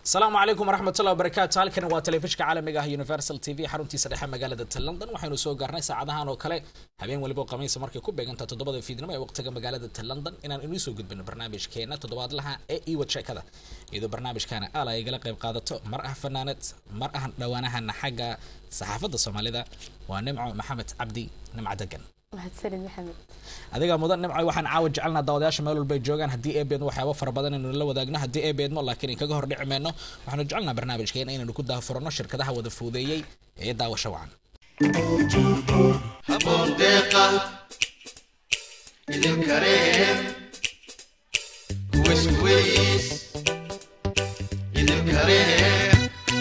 asalaamu calaykum waraxmatullahi wabarakaatu halkan waa telefishka caalamiga ah universal t v xaruntiisa dhexe magaalada london waxaynu soo gaarnay saacadahan oo kale habeen waliba khamiisa markay ku beeganta toddobada fiidnimo ee waqtiga magaalada london inaan inuu soo gudbino barnaamijkeena toddobaadlaha ee iwad sheekada iyadoo barnaamijkaana aala ay igala qayb qaadato mar ah fanaanad mar ah dhowaanahana xagga saxaafadda soomaalida waa nimco maxamed cabdi nimco degan mahadsanid maxamed adiga mudan nimco waxaan caawa jecelnaa daawadayaasha meel walbay joogaan haddii ee beedmo waxyaaba fara badan inaynu la wadaagno haddii ee beedmo laakiin kaga hor dhici mayno waxaanu jecelnaa barnaamijkeena inaynu ku daafurano shirkadaha wada fuudeeyey ee daawasho wacan habboon deeqa idin kareen kuways kuways idin kareen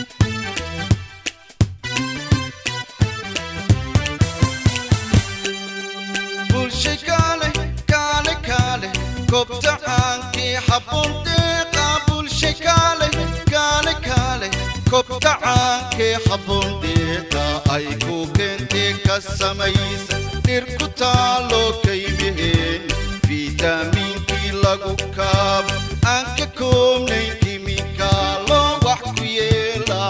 bulshay kaale kaale kaale kobta caankii habboon deeqa bulshay kaale kaale kaale kobta caankii habboon deeqa ay ku keentee ka samaysa dhir ku taalo kaymiheen fiitamiinkii lagu kaabo aan ka koobnayn kimikaalo wax ku yeela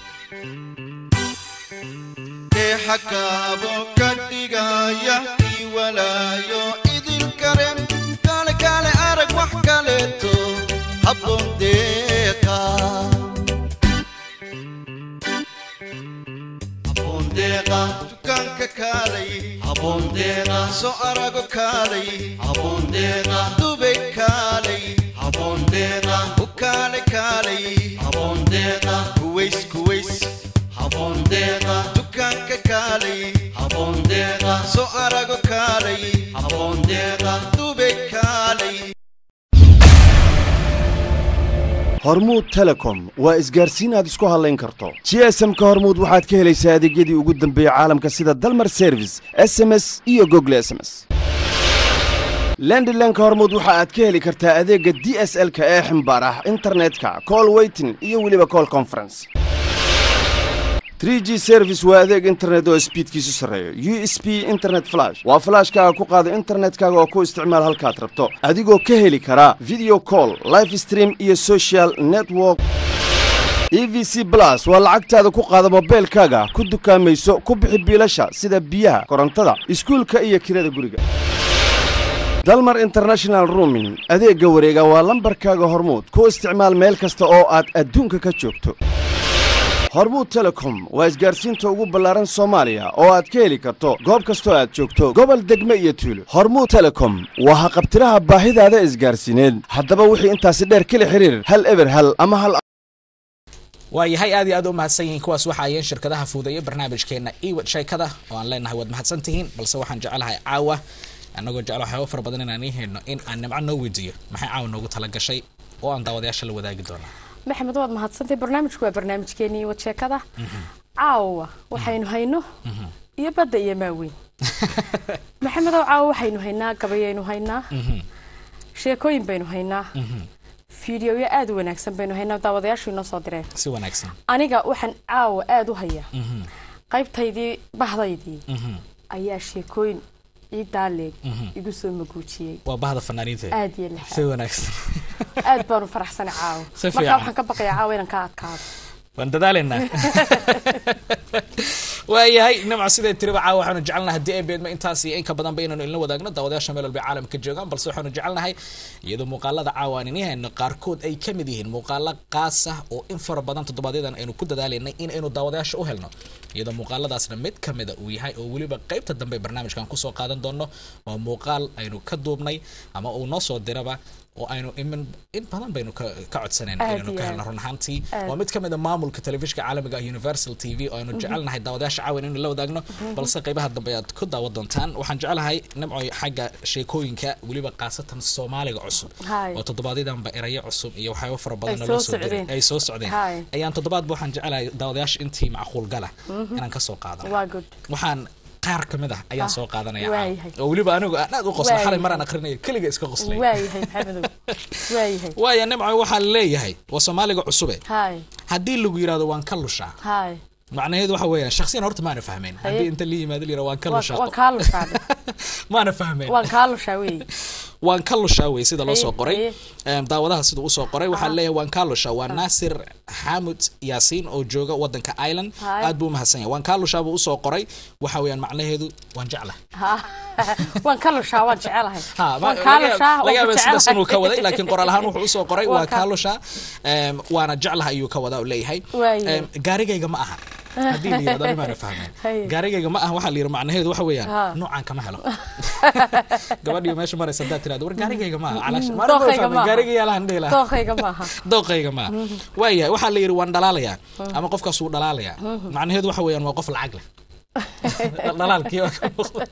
deexa kaabo ka dhigaya ii walaayo idin karen kaale kaale arag wax kaleeto habboon deeqa abondeeqa dukaanka kaalay abondeeqa soo arago kaalay abondeeqa dubay kaalay abondeeqa u kaale kaalay abondeeqa kuways kuways abondeeqa dukaanka kaalay abondeeqa soo arago kaalay abondeeqa dubay kaalay hormuud telecom waa isgaarsiin aad isku hadlayn karto gsm-ka hormuud waxaad ka helaysaa adeegyadii ugu dambeeyey caalamka sida dalmar service s m s iyo gogle s m s lendilenka hormuud waxa aad ka heli kartaa adeegga d s l-ka ee ximbaar ah internetka call weytin iyo weliba call conference 3 g service waa adeeg internet oo sbiidkiisu sarreeyo u s b internet flash waa flashkaaga ku qaada internetkaaga oo ku isticmaal halkaad rabto adigoo ka heli karaa video call life stream iyo social network e v c plus waa lacagtaada ku qaada mobeylkaaga ku dukaamayso ku bixi biilasha sida biyaha korontada iskuulka iyo kirada guriga dalmar international rooming adeegga wareega waa lambarkaaga hormuud ku isticmaal meel kasta oo aad adduunka ka joogto hormuud telecom waa isgaarsiinta ugu ballaaran soomaaliya oo aad ka heli karto goob kastoo aad joogto gobol degme iyo tuulo hormuud telecom waa haqabtiraha baahidaada isgaarsiineed haddaba wixii intaasi dheer kala xiriir hal eber hal ama hal waayahay aad iyo aad u mahadsan yihiin kuwaas waxa ayeen shirkadaha fuudeeya barnaamijkeena iwad sheekada oo aan leenahay waad mahadsan tihiin balse waxaan jecelahay caawa annagoo jecel waxyaaba fara badan inaan ii hayno in aan nimco noo weydiiyo maxay caawa noogu tala gashay oo aan daawadayaasha la wadaagi doonaa maxamed waad mahadsantay barnaamijku waa barnaamijkeenii wad sheekada caawa waxaynu hayno iyo badda iyo maaweyn maxamedow caawa waxaynu haynaa gabayaynu haynaa sheekooyin baynu haynaa fiidiyoyo aad u wanaagsan baynu haynaa daawadayaashu inoo soo direen si wanaagsan aniga waxaan caawa aada u hayaa qaybtaydii bahdaydii ayaa sheekooyin ciidaa leeg igu soo maguujiyey waa bahda fanaaniinta aad iyo si lixaad wanaagsan aad baanu faraxsanay caawa Si markaa fiican. waxaan ka baqayaa caawa inaan ka adkaado waan dadaalaynaa waayahay nimco sidee tiriba caawa waxaanu jecelnahay haddii ay beedmo intaas iyo in ka badanba inaynu ilna wadaagno daawadayaasha meel walba caalamka joogaan balse waxaanu jecelnahay iyadoo muuqaalada caawa aan ini hayno qaarkood ay ka mid yihiin muuqaalo qaas ah oo in fara badan toddobaadyadaan aynu ku dadaalaynay in aynu daawadayaasha u helno iyadoo muuqaaladaasna mid ka mida uu yahay oo weliba qaybta dambe barnaamijkan kusoo qaadan doono waa muuqaal aynu ka duubnay ama uu noo soo diraba oo aynu imin in badan baynu ka ka codsanayna Aad inaynu iyo ka aad. helno run ahaantii Aad. waa mid ka mid a maamulka telefishka caalamiga ah universal t v oo aynu jecelnahay daawadayaasha caawan inaynu la wadaagno balse qaybaha dambe aad ku daawa doontaan waxaan jecelahay nimcoy xagga sheekooyinka weliba qaasatan soomaaliga cusub Haay. oo toddobaadyadamba erayo cusub iyo waxyaabo fara badan Ay oo soo loo soo diray socdeen. ay soo socdeen Haay. ayaan toddobaadba waxaan jecelahay daawadayaasha intii macquul gala inaan kasoo qaadano waa good waxaan qaar ka mid ah ayaan Ah, soo qaadanaya waayahay. caawa. oo weliba anigu aan aad u qosla xalay Waayahay. maraan aqrinaya keliga iska qoslay waayahay maxamedow waayahay waaya nimco waxaa leeyahay waa soomaaliga cusube haay haddii lagu yidhahdo waan ka lushaa haay macnaheedu waxa weeyaan shakhsiyan horta maana fahmayn haddii inta la yimaado la yidhahdo waan ka waan lushaa waan kaa lushaa maana fahmayn waan kaa lushaa wey waan ka lushaa wey sida loo soo Haye, qoray haye. Em, daawadaha sida usoo qoray waxaa leeyahay waan kaa lushaa waa naasir xamud yaasiin oo jooga wadanka ireland Haye. aad buu umahadsan yahay waan kaa lushaa buu usoo qoray waxa weeyaan macnaheedu waan jeclahay Ha, waan ka lushaa waan jecelahay Ha, ma- waan kaa laga- lushaa laga waan yaabaa ku sidaas inuu ka waday jecelahay. laakiin qoraal ahaan wuxuu usoo qoray Waa waa ka- kaalusha em, waana jeclaha ayuu ka wadaa oo leeyahay Waayahay. Em, gaarigayga ma aha haddii la yidhahdo animaana fahmeen Haye. gaarigayga ma aha waxaa la yidhi macnaheedu waxa weeyaan Ha. noocaan kama helo gabadhiyo meesha maraysa haddaad tirahdo war gaarigayga ma aha calaash Mm, maana ma dookhayga fahmin, ma aha. gaarigaya lahan dhihi lahaa dooqayga maaha dooqayga ma aha waayahay waxaa la yidhi waan dhalaalayaa ama qofkaas wuu dhalaalayaa macnaheedu waxa weeyaan waa qof lacag leh dhalaalkii waa ka muuqda.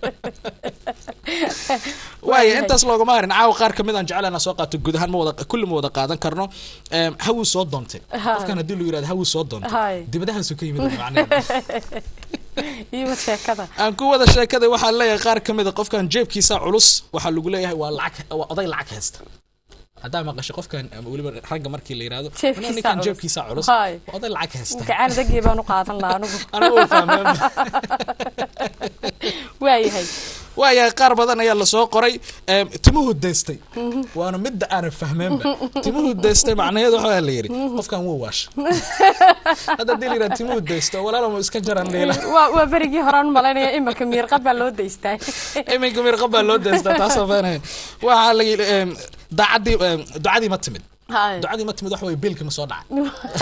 waaya intaas loogama harin caawa qaar kamid aan jeclana soo qaato guud ahaan ma wada kulli ma wada qaadan karno Em, hawuu soo doontay qofkan haddii lu yirahdo hawuu soo doontay Hay. dibadahaasu ka yimid macnaheedu iyo sheekada aan ku wada sheekada waxaa leeyahay qaar ka mid a qofkan jeebkiisa culus waxaa lagu leeyahay waa lacag waa oday lacag haysta haddaa maqashay qofkan ama weliba ragga markii la yirahdo Jeebkiisa ninkan culus. jeebkiisa culus Hay. waa oday lacag haysta gacan dagii baan u qaadan lahaa anigu anigu waa fahmeen waayahay waayahay qaar badan ayaa lasoo qoray em, timuhu daystay waana midda aanan fahmeenba timuhu daystay macnaheedu waxaa la yidhi qofkan wuu waasha hadda hadii la yidhahdo timuhu daysto walaalo ma iska jaran dhiila waa waa berigii horaan u malaynaya imarka miirqa baa loo daystaa iminka mirqa baa loo daystaa taasoo feenaya waxaa la yidhi em, daacadii em, ducadii ma timid Hay. ducadii ma timid waxa weye biilkii ma soo dhacay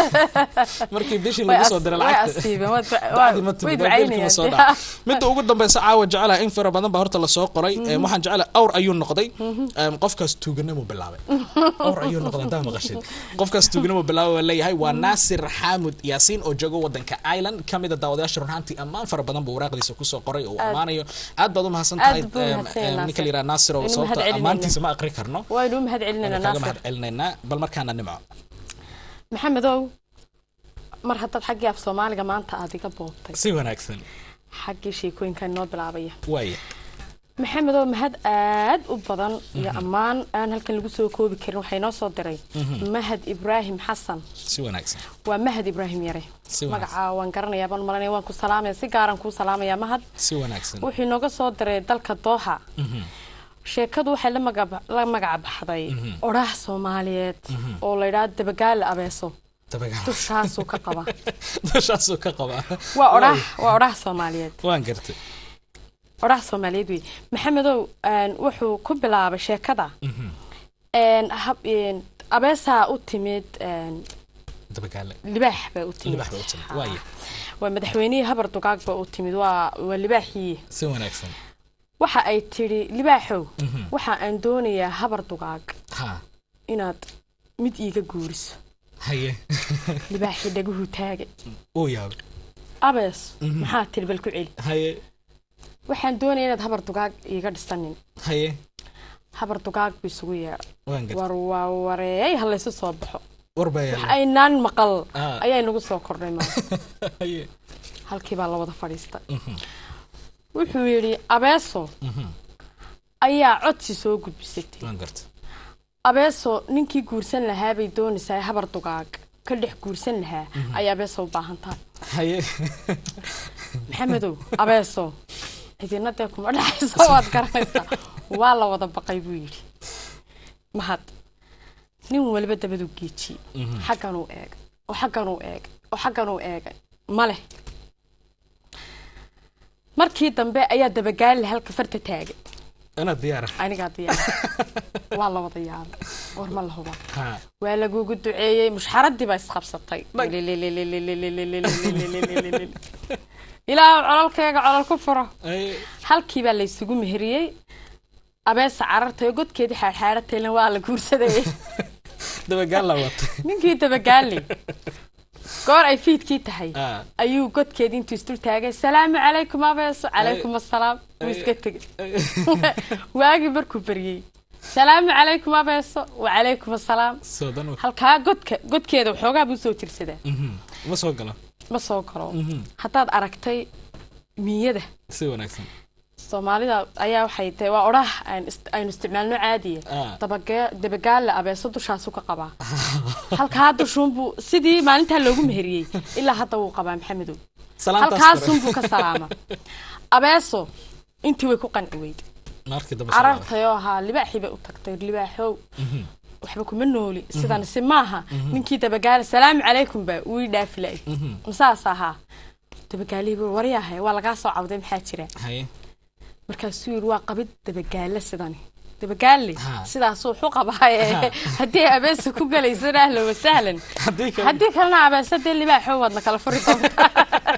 markii bishii Way lagu soo as- diray way lacagta asiibeen, waa du- ducadii ma waa- timid way waa biilkii ma soo ducaynayaan. dhacay midda ugu dambeysa caawa jecelaha in fara badan baa horta lasoo qoray Em, waxaan jecelaha awr ayuu noqday Em, qofkaas tuuganimo bilaabay awr ayuu noqday haddaa maqashid qofkaas tuuganimo bilaabay waa leeyahay waa naasir xaamud yaasiin oo jooga wadanka ireland kamid a daawadayaasha runhaantii ammaan fara badan buu waraaqdiisa kusoo qoray oo uu ammaanayo aad baad u mahadsan tahay Aad buu Em, mahadsan yahay, em, ninka la Naasir. yidhaha naasir oo Waynu sababta mahadcelinayna. ammaantiisa ma aqri karno waynu u mahad celinayna kaaga mahad naasir celinaynaa bal markaana nimco maxamedow mar haddaad xaggii af soomaaliga maanta aad iga boobtay si wanaagsan xaggii sheekooyinkan noo bilaabaya waaya maxamedow mahad aad u badan iyo ammaan aan halkan lagu soo koobi karin waxay noo soo diray mahad ibraahim xasan si wanaagsan waa mahad ibraahim yare Si wanaagsan. magacaa waan garanayaa baan malanaya waan ku salaamaya si gaaran kuu salaamaya mahad si wanaagsan wuxuu inooga soo diray dalka dooxa sheekadu waxay la magac- la magac baxday odhaah soomaaliyeed oo la yidhaha dabagaale abeeso dabagaal dushaasuu ka qaba dushaasuu ka qabaa waa odhaah waa odhaah soomaaliyeed waan gartay odhaah soomaaliyeed wey maxamedow een, wuxuu ku bilaabay sheekada een, hab- een, abeesaa u timid een, dabagaale libaax baa u timid Libaax baa u timid, Ha. waaya. waa madaxweynihii habar dugaag baa u timid waa waa libaaxii si wanaagsan waxa ay tidhi libaaxow waxa aan doonayaa habar dugaag ha inaad mid iiga guuriso haye libaaxii dhaguhu taagay uu yaabay abees maxaa tidhi bal ku celi haye waxaan doonaya inaad habar dugaag iiga dhisanin haye habar dugaag buu isugu yeedhay waan gartay war waa wareey ha laysu soo baxo war baa wax yaala aynaan maqal Ah. ayaa inagu soo kordhay maa haye halkii baa la wada fadhiistay wuxuu yidhi abeeso ayaa codsi soo gudbisatay waan gartay abeeso ninkii guursan lahaa bay doonaysaa habar dugaag ka dhex guursan lahaa ayay abeeso u baahan tahay haye maxamedow abeeso cidina dee kuma dhexayso waad garanaysaa waa la wada baqay buu yidhi mahad nin waliba dabaduu geejiyey xagganuu eegay oo xagganuu eegay oo xagganuu eegay ma leh markii dambe ayaa dabagaali halka farta taagay inaad diyaara anigaa diyaar waa la wada yaabay war ma la huba ha waa lagugu duceeyey mushxaradii baa isqabsatay ilaa cololkayga colol ku furo haye halkii baa laysugu meheriyey abeesa carartay oo godkeedii xaadxaadhatayna waa la guursadayay dabagaal la watay ninkii dabagaali goor ay fiidkii tahay Ah. ayuu godkeedii intuu isdul taagay salaamu calaykum abeeso calaykum assalaam wuu iska tegey waagii markuu baryey salaamu calaykum abeeso wacalaykum assalaam soodan u- halkaa godka godkeeda waxoogaa buu soo jirsadaa Mhm. ma soo galo ma soo galo haddaad aragtay miyada si wanaagsan soomaalida ayaa waxay tahay waa odhah aan ist- aynu isticmaalno caadiya Ah. dabage- dabagaalla abeeso dushaasu ka qabaa halkaa dushuunbuu sidii maalintaa loogu meheriyey ilaa hadda wuu qabaa maxamedow salaantaas kore. halkaasunbuu ka salaama abeeso intii way ku qanci weyday markii dambe soo laabay. carartayoo ahaa libaaxii bay u tagtay libaaxow waxba kuma nooli sidan si maaha ninkii dabagaala salaamu calaykum baa uu ii dhaafi la'ay masaas ahaa dabagaalihii buu waryahay waa lagaa soo cawday maxaa jira haye markaasuu yidhi waa qabid dabagaale sidani dabagaale Ha. sidaasuu xu qabaaye haddii ay abeesa ku galaysana ahlan wasahlan haddii kale haddii kalena abeesa dee libaaxo waadna kala furi doontaa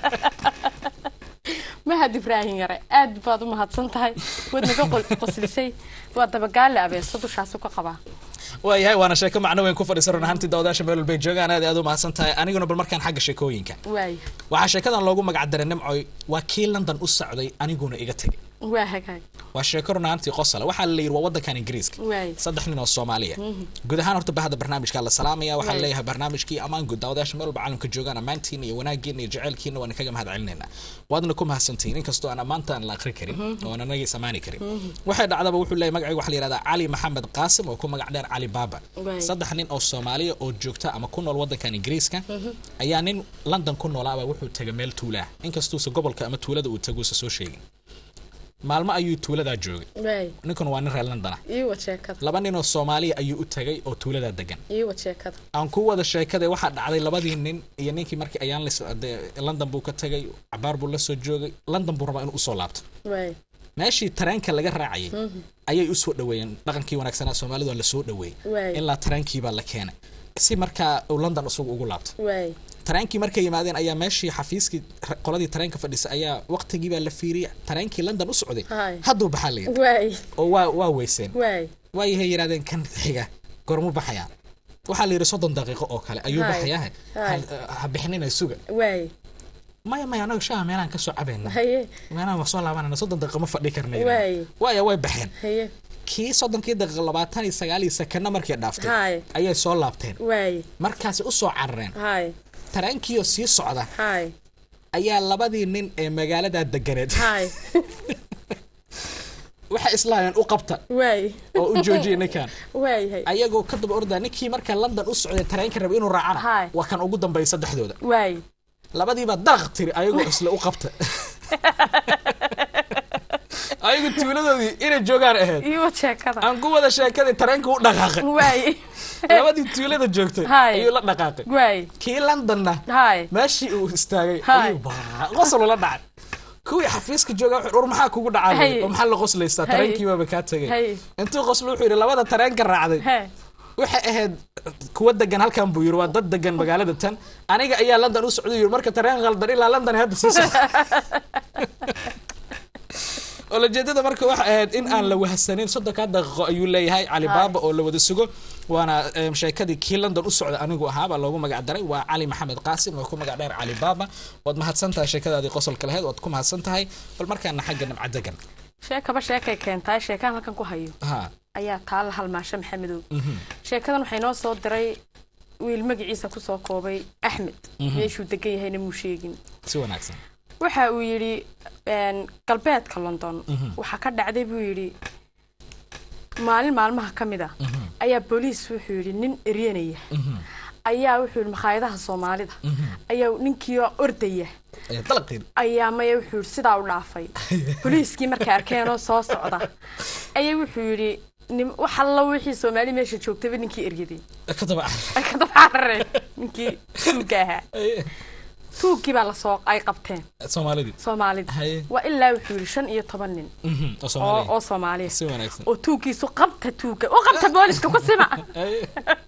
mahad ibraahim yare aad baad u mahadsan tahay waad naga qol- qoslisay waa dabagaale abeesa dushaasu ka qabaa waayahay waana sheeko macno weyn ku fadhiisa run ahaantii daawadayaasha meel walbay joogaan aad iyo aad u mahadsan tahay aniguna bal markaan xagga sheekooyinka waayo waxaa sheekadan loogu magac daray nimcoy waa kii london u socday aniguna iga tegay waa hagaag waa sheeko run ahaantii qosala waxaa la yidhi waa waddankan ingiriiska waayo saddex nin oo soomaaliya guud ahaan horta bahda barnaamijka la salaamaya waxaa Right. leeyahay barnaamijkii ammaan guud daawadayaasha meel walba caalamka joogaan ammaantiina iyo wanaagiina iyo jaceylkiina waan kaga mahad celinaynaa waadna ku mahadsantihiin inkastoo aan ammaanta aan la akhri karin oo aan anagii samaani karin waxay dhacdaba wuxuu leeyahay magacayga waxaa la yihahdaa cali maxamed qaasim oo ku magac dheer cali baaba Right. saddex nin oo soomaaliya oo joogta ama ku nool waddankan ingiriiska ayaa nin london ku noolaaba wuxuu tegay meel tuula ah inkastuusa gobolka ama tuulada uu taguusa soo sheegin maalmo ayuu tuuladaa joogay waayo ninkuna waa nin reer london ah ii wad sheekada laba nin oo soomaaliya ayuu u tagay oo tuuladaa degan ii wad sheekada aan ku wada sheekada waxaa dhacday labadii nin iyo ninkii markii ayaan lis dee london buu ka tagay cabaar buu la soo joogay london buu rabaa inuu usoo laabto waayo meeshii tareenka laga raacayay ayay usoo dhaweeyeen dhaqankii wanaagsanaa soomaalidu waa lasoo dhaweeyey Waay. ilaa tareenkiibaa la keenay si markaa uu london isagu ugu laabto waayo tareenkii markay yimaadeen ayaa meeshii xafiiskii ra- qoladii tareenka fadhisa ayaa waqtigiibaa la fiiriyay tareenkii london u socday Haay. hadduu baxaa la yidhi waayo oo waa waa weyseen waayo waayahay yidhahdeen kan xiga gormu baxayaa waxaa la yidhi soddon daqiiqo oo kale ayuu Haay. baxayaa Haay. ha bixinina suga waayo maya maya anaga shaha meelaan kasoo cabayna haye meelaan waa soo laabanana soddon daqiiqo ma fadhi karna Waay. waaya way baxeen haye kii soddonkii daqiiqo labaatan iyo sagaal iyo sekana markay dhaaftay Haay. ayay soo laabteen waayo markaasi usoo carareen haay tareenkiioo sii socda haay ayaa labadii nin ee magaaladaa deganeed haay waxay islaayeen u qabta waayo oo u joojiyay ninkan waayahay ayagoo ka daba ordaa ninkii marka london u socday tareenka rabay inuu raacana Haay. waa kan ugu dambeeya saddexdooda waayo labadiiba daraq tiri ayagoo isla u qabta ayagu tuuladoodii inay joogaan ahayd ii wad sheekada aan ku wada sheekadii tareenka u dhaqaaqay waayo labadii tuulada joogtay Haay. ayuu la dhaqaaqay waayo kii londonna haay meeshii uu istaagay Haay. ayuu baa qosol la dhacay kuwii xafiiska jooga wuxuu ur maxaa kugu dhacay Haye. oo maxaa la qoslaysaa Haye. tareenkiibaba kaa tegay Haye. intuu qoslo wuxuu yidhi labada tareenka raacday hee waxay ahayd kuwa degan halkan buu yiri waa dad degan magaalada tan aniga ayaa london u socday yiri marka tareen qaldan ilaa london hadda sii socda olajeedada marka waxay ahayd in aan la wahsanin soddonkaa daqiiqo ayuu leeyahay cali baaba oo la wada sugo waana em, sheekadii kii london u socda anigu ahaabaa loogu magac daray waa cali maxamed qaasim oo ku magac dheer cali baaba waad mahadsan tahay sheekadaadii qosolka lahayd waad ku mahadsan tahay bal markaana xagga nimca degan sheekaba sheekay keentaay sheekaan halkan ku hayo ha ayaa taala halmaasho maxamedow sheekadan waxay noo soo diray wiil magaciisa kusoo koobay axmed meeshuu degan yahayna muu sheegin si wanaagsan waxa uu yidhi een, galbeedka london waxaa ka dhacday buu yidhi maalin maalmaha ka mid a ayaa booliis wuxuu yidhi nin eryanaya ayaa wuxuu yidhi makhaayadaha soomaalida ayaa ninkiioo ordaya Eh, dalaqin ayaa maya wuxuu yidhi sidaa u dhaafay booliiskii markay arkeenoo soo socda ayaa wuxuu yidhi nim wax alla wixii soomaali meesha joogtaba ninkii eryaday ka daba ay ka dabcarareen ninkii tuugga ahaa tuuggii baa lasoo ay qabteen soomaalidii soomaalida Haye. waa ilaa wuxuu yidhi shan iyo toban nin Mhm, oo oo soomaaliya oo soomaaliya si wanaagsan oo tuuggiisu qabta tuugga u qabta booliska ku sima Haye.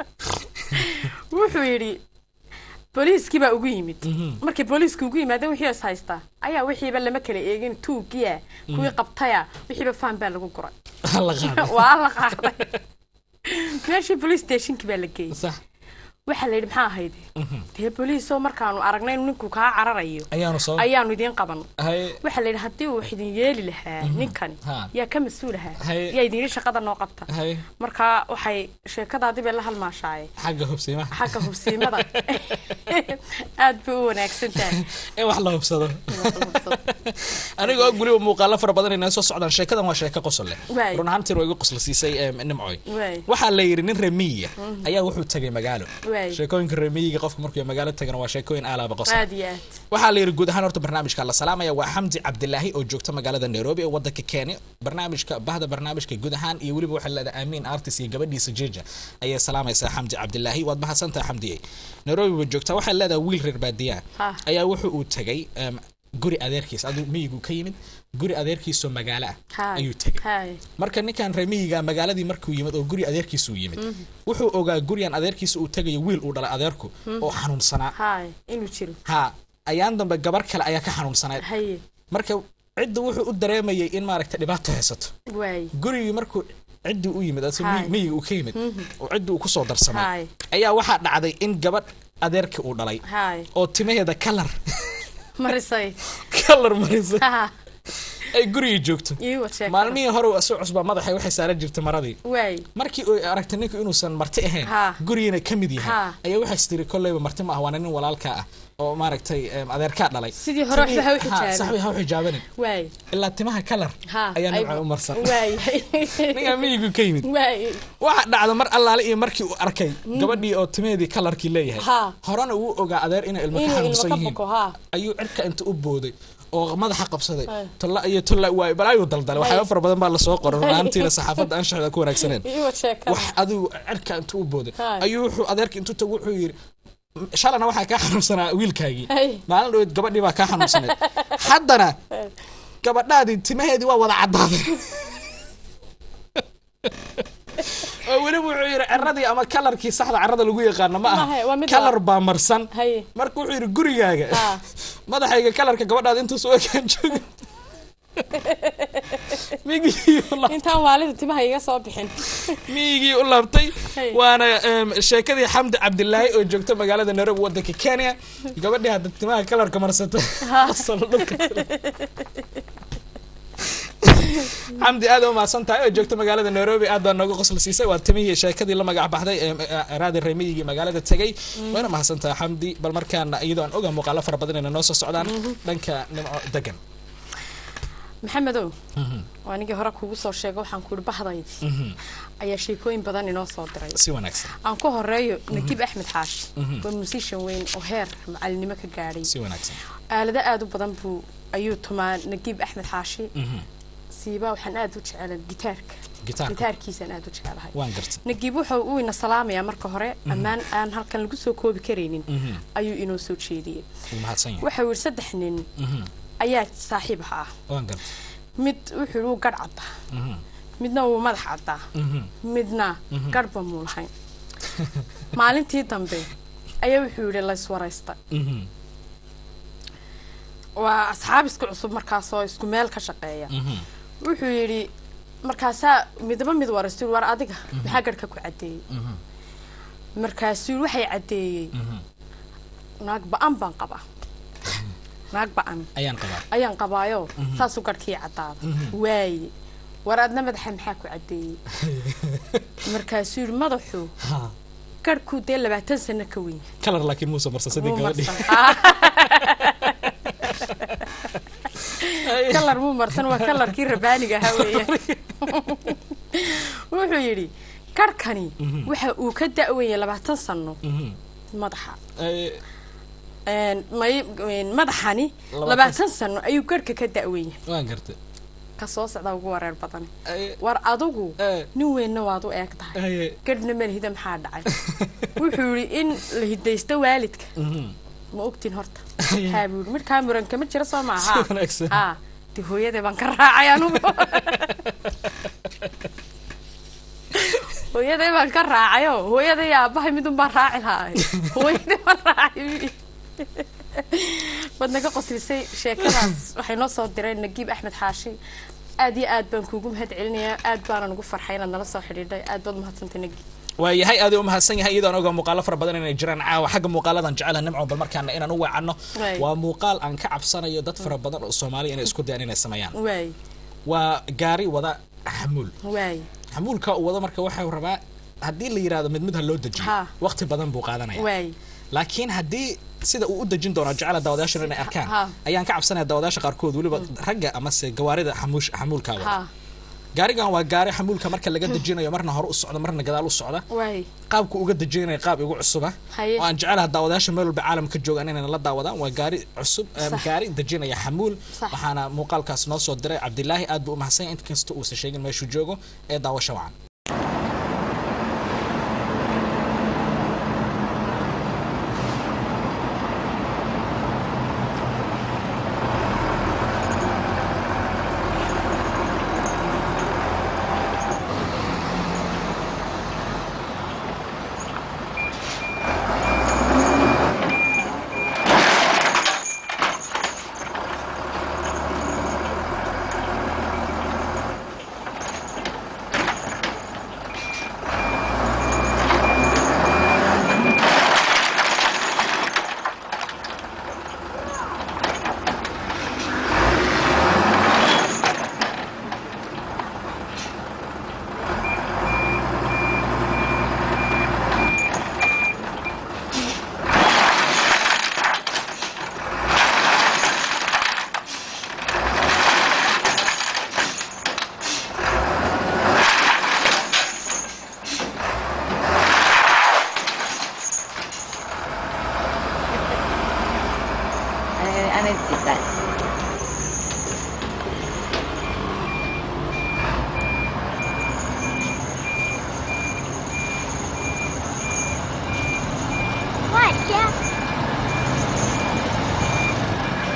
wuxuu yidhi booliiskii baa ugu yimid markay booliiska ugu yimaadeen wixii is haystaa ayaa wixiiba lama kala eegin tuuggiya kuwii qabtaya wixiiba faan baa lagu guray la qaaday waa la qaaday meeshii police stationkii baa la geeyey sax waxaa la yidhi maxaa ahayd dee booliisoo markaanu aragnay inuu ninku kaa cararayo ayaanu soo ayaanu idiin qaban haye waxaa la yidhi haddii uu wax idin yeeli lahaa ninkani Ha. yaa ka mas-uul ahaa Haye. yaa idin yidhi shaqada noo qabta haye marka waxay sheekadaadii bay la halmaashaaye xagga hubsiimaha xagga hubsiimada aad bay u wanaagsan tahay in wax la hubsado anigoo og weliba muuqaalo fara badan inay soo socdaan sheekadan waa sheeko qosol leh Waay. run ahaantiin waa igu qosla siisay em, nimcoy Waay. waxaa la yidhi nin remiya ayaa wuxuu tegay magaalo Waay. sheekooyinka remiyiga qofka markuu magaalo tagana waa sheekooyin aalaaba qosol aad iyo aad waxaa la yidhi guud ahaan horta barnaamijka la salaamaya waa xamdi cabdilaahi oo joogta magaalada nairobi ee wadanka kenya barnaamijka bahda barnaamijka guud ahaan iyo weliba waxay leedahay amiin artis iyo gabadhiisa jeja ayay salaamaysaa xamdi cabdilaahi waad mahadsantahay xamdiye nairobi ba joogtaa waxay leedahay wiil reer baadiyaa Ha. ayaa wuxuu uu tegay em, guri adeerkiis aduu miyigu ka yimid guri adeerkiisoo magaalo ah Haay. ayuu tegay Haay. marka ninkan remiyiga magaaladii markuu yimid oo guri adeerkiisu yimid wuxuu ogaa gurigan adeerkiisa uu tegayo wiil uu dhalay adeerku oo xanuunsanaa haay inuu jiro ha ayaan dambe gabar kale ayaa ka xanuunsanayd haye marka cidda wuxuu u dareemayay in maaragta dhibaato haysato waay gurigii markuu ciddii u yimid ase Haay. miyiga uu ka yimid oo ciddii uu kusoo darsamay Haay. ayaa waxaa dhacday in gabadh adeerkii uu dhalay haay oo timaheeda kalar marisay kalar marisa Ha. ay gurigii joogto ii wad sheeko maalmihii hore uu soo cusbaa madaxa waxay saaran jirtay maradii waay markii uu aragtay ninku inuusan marti ahayn Ha. gurigiina ka mid yahay Ha. ayaa waxay istiri kolleyba marti ma ah waana nin walaalka ah oo maaragtay em, adeerkaa dhalay Sidii hore Timihii- waxba ha u Ha, xijaaban. saxbi ha u xijaabanin waay ilaa timaha kalar ha ayaa ay- nimca u marsan waay ninkaa miyigu ka yimid waay waxa dhacda mar allaale iyo markii uu arkay gabadhii oo timaheedii kalarkii leeyahay Ha. horena uu ogaa adeer inay ilmo ka inuu ilmo xanuunsan ka yihiin boko ha ayuu cirka inta u booday oo madaxa qabsaday Hay. tolla iyo tolla waay balaayuu daldalay waxyaaba Hay. fara badan baa lasoo qoray runaantiina saxaafadda anshaxda ku wanaagsaneen ii wad sheeko wax adigu cirka inta u booday Hay. ayuu wuxuu adeerka intuu tago wuxuu yidhi shalana waxaa kaa xanuunsanaa wiilkaagii Hay. maalin dhaweed gabadhii baa kaa xanuunsanayd haddana gabadhaadii timaheedii waa wada caddaaday oo weliba wuxuu yidhi ciradii ama kalarkii saxda carada lagu yaqaano ma Maaha, waa aha mid kalar baa marsan haye marka wuxuu yidhi gurigaaga Ha. madaxayga kalarka gabadhaada intuu soo ekaan jooga migii u laabtay- intaan waalidu timaha iga soo bixin miyigii u laabtay Hey. waana em, sheekadii xamdi cabdilaahi oo joogta magaalada nairobi wadanka kenya gabadhii hadda timaha kalarka marsata asal dhulka xamdi aad u mahadsan tahay oo joogta magaalada nairobi aad baa nooga qosol siisay waa timihii sheekadii la magac baxday ee raadi remiyigii magaalada tegay wayna mahadsan tahay xamdi bal markaana iyadoo aan oga muuqaalo fara badan inay noo soo socdaan dhanka nimco degan maxamedow waa anigii hore kugu soo sheega waxaan ku ihi bahdaydi ayaa sheekooyin badan inoo soo diray si wanaagsan aan ku horeeyo nagiib axmed xaashi waa musician weyn oo heer macalinimo ka gaadhay si wanaagsan aalado aada u badan buu ayuu tumaa nagiib axmed xaashi siibaa waxaan aada u jecelay gitaarka Gitaarka. gitaarkiisaan aada u jecelahay waan gartay nagiib wuxuu uu ina salaamayaa marka hore ammaan aan halkan lagu soo koobi karaynin ayuu inoo soo jeediyey wuu mahadsan yahay waxa uu yidhi saddex nin ayaa saaxiib ah waan gartay mid wuxuu yidhi wuu garh caddaa midna wuu madax caddaa midna garhba muu lahayn maalintii dambe ayaa wuxuu yidhi layswaraysta waa asxaab isku cusub markaasoo isku meel ka shaqeeya wuxuu yidhi markaasaa midba mid waraysta war adiga maxaa garhka ku caddeeyey markaasuu yidhi waxay caddeeyey naag ba-an baan qabaa naag ba-an ayaan qabaa ayaan qabaayo saasuu garhkii caddaada waaye war adna madaxa maxaa ku caddeeyey markaasuu yidhi madaxu garhkuu dee labaatan sano ka weyn yahay. kalar laakiin muusa marsan sidii Muu gabadhii marsan. kalar muu marsan waa kalarkii rabaaniga ahaa weeye wuxuu yidhi garhkani waxa uu ka da-waya labaatan sano madaxa Ay, Een, may- een, madaxani Labaatan labaatan sano ayuu garhka ka da-wan yahay waan gartay ka soo socda ugu wareer badan Ay, war adigu Eh. nin weynna waad u eeg tahay ay, garhna malhida maxaa dhacay wuxuu yidhi in la hidaysto waalidka ma ogtin horta haa buu yidhi markaa muran kama jira soo maaha Si wanaagsan. haa de hooyadee baan ka raacay anugu hooyaday baan ka raacayo hooyaday iyo aabbahay midun baan raaci lahay hooyaday baan raacay buu yidhi. waad naga qoslisay sheekadaas waxay noo soo direen nagiib axmed xaashi aad iyo aad baan kuugu mahad celinayaa aad baana ugu farxay inaad nala soo xidhiidhay aad baad mahadsantay nagiib waa yahay aad u mahadsan yahay iyadoon oga muuqaalo fara badan inay jiraan caawa xagga muuqaaladan jecelaha nimco bal markaana inaan u weecanno Waay. waa muuqaal aan ka cabsanayo dad fara badan oo soomaaliya inay isku dayaan inay sameeyaan waay waa gaari wada xamuul waay xamuulka uu wado marka waxau rabaa haddii la yidhahdo mid mid ha loo dejiyo Ha. waqti badan buu qaadanaya waay laakiin haddii sida uu u dejin doono jecela daawadayaashan inay arkaan Ha. ayaan ka cabsanaya daawadayaasha qaarkood weliba ragga amase gawaarida xamuush xamuulka wada ha gaarigan waa gaari xamuulka marka laga dejinayo marna hore u socda marna gadaal u socda waay qaabku uga dejinaya qaab igu cusuba Haye. oo aan jecelaha daawadayaasha meel walba caalamka joogaan inay la daawadaan waa gaari cusub em, Sax. gaari dejinaya xamuul Sax. waxaana muuqaalkaas noo soo diray cabdilaahi aad buu u mahadsan yahay inkasta uusan sheegin meeshuu joogo ee daawasho wacan あれって言った「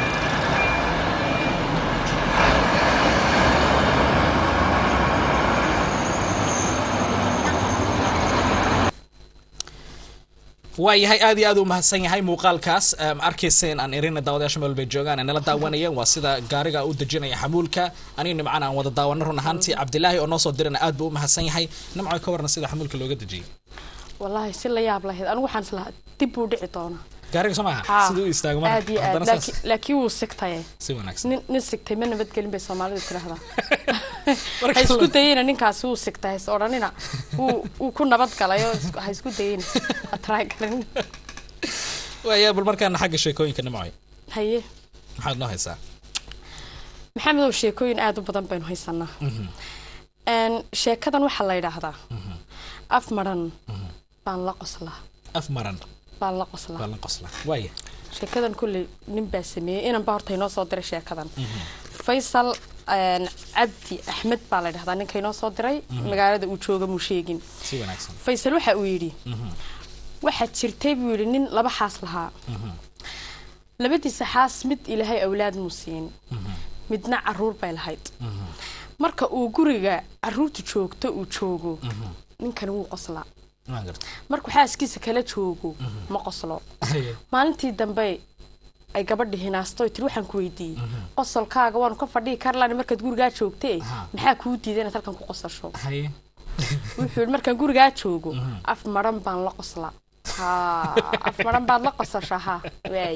waayahay aad iyo aad u mahadsan yahay muuqaalkaas em, arkayseen aan irina daawadayaasha meel bay joogaan ay nala daawanayeen waa sida gaariga u dejinaya xamuulka aniga nimcana aan wada daawano run ahaantii cabdilaahi oo noo soo dirana aad buu u mahadsan yahay nimco ka warna sida xamuulka looga dejiyay wallaahi si la yaab lahayd anigu waxaan islahaa dib buu dhici doonaa gaariga soo maaha Haa, siduu u istaago aad iyo aad haddana saas laakiin- laakiin wuu sigtaye si wanaagsan nin nin sigtay ma nabadgelin bay soomaalidu tiraahdaa Marka ha isku la- dayina ninkaasi wuu sigtay has odhanina wuu wuu ku nabad galay oo isku- ha isku dayina ha taraagarin waaya bal markaana xagga sheekooyinka nimcoy haye maxaad noo haysaa maxamedow sheekooyin aad u badan baynu haysanaa Een, sheekadan waxaa la yidhaahdaa af maran baan la qoslaa af maran baan la qoslaa baa la qosla waaya sheekadan kulley nin baa sameeyey inan baa horta inoo soo diray sheekadan faysal een, cabdi axmed baa la yidhahdaa ninka inoo soo diray magaalada uu jooga muu sheegin si wanaagsan faysal waxa uu yidhi waxaa jirtay buu yidhi nin laba xaas lahaa labadiisa xaas mid ilaahay awlaad muu siin midna caruur bay lahayd marka uu guriga caruurta joogto uu joogo ninkani wuu qoslaa waan garta markuu xaaskiisa kala joogo ma qoslo maalintii dambe ay gabadhi hinaasto ay tiri waxaan ku weydiiyey qosolkaaga waanu ka fadhihi karlaan markaad gurigaa joogtee maxaa kuu diiday inaad halkan ku qosasho haye wuxuu yidhi markaan gurigaa joogo af maran baan la qoslaa ha af maran baad la qosashaa ha waay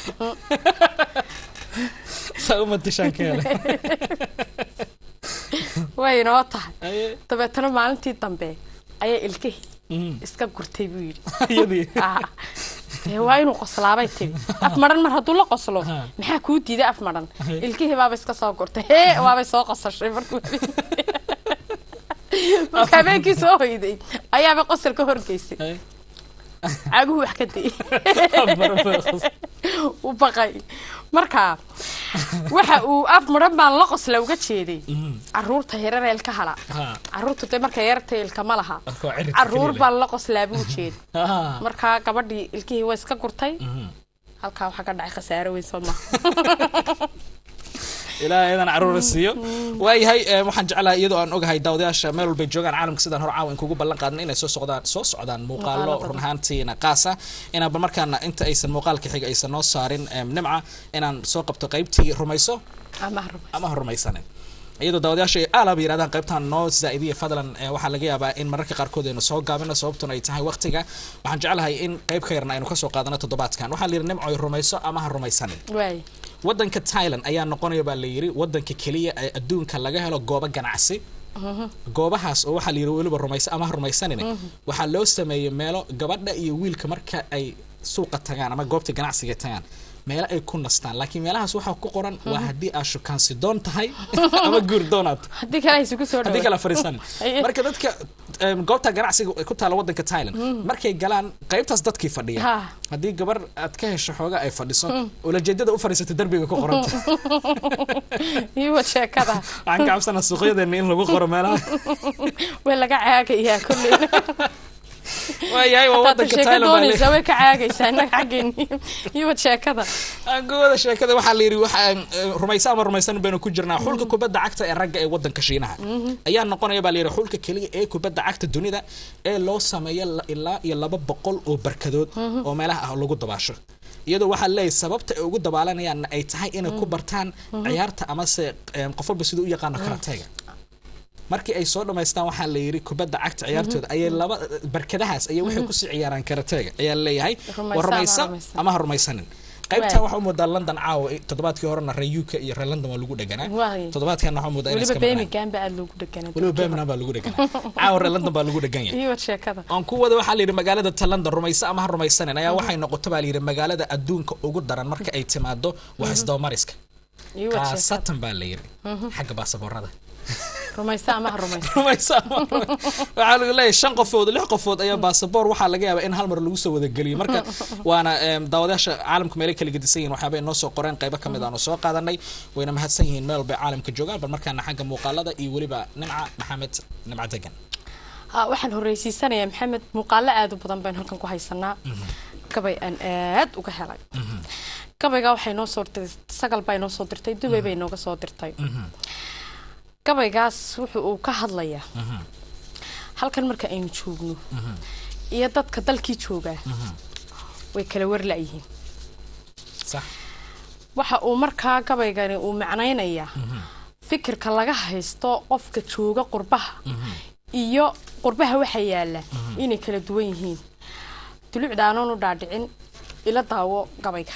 saa uma dishaan ka hele way inoo tahay haye dabeetana maalintii dambe ayaa ilkihii Mm. iska gurtay buu yidhi iyadii Ah, dee waa inuu qoslaabay tiri af maran mar hadduu la qoslo Ha. maxaa kuu diiday af maran ilkihii baaba iska soo gurtay hee waabay soo qosashay markuu marka habeenkii soo hoyday ayaaba qosol ka horgeysay Haye. caguhu wax ka dayay Af maran baa qos- u baqay marka waxa uu af maran baan la qosla uga jeeday caruurta yarar eelka hala Ha. caruurtu dee marka yarta ilka ma laha Marka waa ciridka caruur keliya. baan la qoslaa buu jeed Ha. markaa gabadhii ilkihii way iska gurtay Mhm. halkaa waxaa ka dhacay khasaaro weyn soo maha ilaahay idan caruura siiyo waayahay eh, waxaan jeclahay iyadoo aan ogahay daawadayaasha meel walbay joogaan caalamka sidaan hor caawan kugu ballan qaadna inay soo socdaan soo socdaan muuqaalo Muuqaalo badan. run ahaantiina qaasa inaan bal markaana inta aysan muuqaalka xiga aysan noo saarin em, nimca inaan soo qabto qaybtii rumayso ama haruma ama ha rumaysanin iyadoo daawadayaasha ay aalaba yirahdaan qaybtan noo zaa'idiya fadlan eh, waxaa laga yaabaa in mararka qaarkood aynu soo gaabino sababtuna ay tahay waqtiga waxaan jeclahay in qayb ka yarna aynu kasoo qaadano toddobaadkan waxaa la yidhi nimcoy rumayso ama ha rumaysanin waay wadanka thailand ayaa noqonaya baa la yidhi wadanka keliya ee adduunka laga helo goobo ganacsi goobahaas oo waxaa la yidhi weliba rumaysa ama ha rumaysanin waxaa loo sameeyey meelo gabadha iyo wiilka marka ay suuqa tagaan ama goobta ganacsiga tagaan meelo ay ku nastaan laakiin meelahaas waxaa ku qoran waa haddii aad shukaansi doon tahay ama guur doonaad haddii kale ay isugu soo haddii dhawo kala fariisan Aye. marka dadka em, goobta ganacsiga ee ku taala wadanka thailand markay galaan qaybtaas dadkii fadhiya Ha. haddii gabar aad ka hesho xooga ay fadhiso ulajeedada u fadhiisata derbiga ku qoranta iyo sheekada waxaan ka cabsanaa suuqyadeena in lagu qoro meelaha way laga caagayaa kolley waayahay waa hadaad wadanka sheeko thailand baa doonaysaa le- way ka caagaysaa innaga xaggeeni iyo sheekada aan gobada sheekada waxaa la yidhi waxaan eh, rumaysa ama rumaysan baynu ku jirnaa xulka kubadda cagta ee ragga ee wadanka shiinaha ayaa noqonaya baa la yidhi xulka keliya ee kubadda cagta dunida ee loo sameeyo la- ilaa iyo laba boqol oo barkadood oo meelaha ah lagu dabaasho iyadoo waxaa leeyahay sababta ay ugu dabaalanayaan ay tahay inay ku bartaan ciyaarta amase em, qof walba siduu u yaqaano karateega markii ay soo dhamaystaan waxaa la yidhi kubadda cagta ciyaartooda ayay laba barkadahaas ayay waxay kusii ciyaaraan karateega ayaa leeyahay Rumaysa waa ama rumaysa rumaysan. ama ha rumaysanin qaybtan waxaa u moodaa london caawa eh, toddobaadkii horena reer uk iyo reer london waa lagu dheganaa Waay. toddobaadkan waxaa moodaa inay weliba iska maqnaan birmingham ba aada loogu dheganaa weliba birmingham baa lagu dheganaa caawa reer london baa lagu dhegan yahay iyo sheekada aan ku wada waxaa la yidhi magaalada ta london rumaysa ama ha rumaysanin ayaa waxay noqoto baa la yidhi magaalada adduunka ugu daran marka ay timaado wax isdabamariska iyo sheekada khaasatan baa la yidhi xagga baasaboorada rumaysa ama ha rumaysa rumaysa ama ha rumaysa. waxaa lagu leeyahay shan qofood lix qofood ayaa baasaboor waxaa laga yaabaa in hal mar lagu soo wada geliyo marka waana em, daawadayaasha caalamka meelay kala gedisan yihiin waxyaaba inoo soo qoreen qaybo ka mid aanu soo qaadanay wayna mahadsan yihiin meel walbay caalamka joogaan bal markaana xagga muuqaalada iyo weliba nimca maxamed nimca degan ha waxaan horreysiisanayaa maxamed muuqaalo aada u badan baynu halkan ku haysanaa gabay aan aad uga helay gabayga waxay noo soo dirtay sagal baa inoo soo dirtay dubay bay nooga soo dirtay gabaygaas wuxuu uu ka hadlayaa halkan marka aynu joogno iyo dadka dalkii joogaa way kala warla-yihiin sax waxa uu markaa gabaygani uu macnaynayaa fikirka laga haysto qofka jooga qurbaha iyo qurbaha waxa yaala inay kala duwan yihiin dulucda anoon u dhaadhicin ila daawo gabayga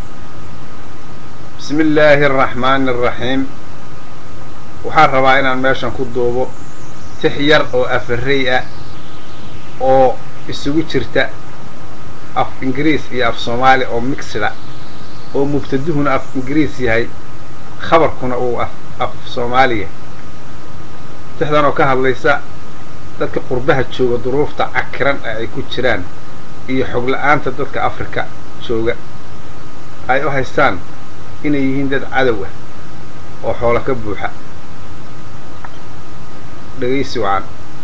بسم الله الرحمن الرحيم waxaan rabaa inaan meeshan ku duubo tix yar oo afarey ah oo isugu jirta af ingiriis iyo af soomaali oo mixida oo mubtaduhuna af ingiriis yahay khabarkuna uu af af soomaaliya tixdan oo ka hadlaysa dadka qurbaha jooga duruufta cakiran ee ay ku jiraan iyo xog la-aanta dadka afrika jooga ay u haystaan inay yihiin dad cadow ah oo xoolo ka buuxa dhegaysi wacan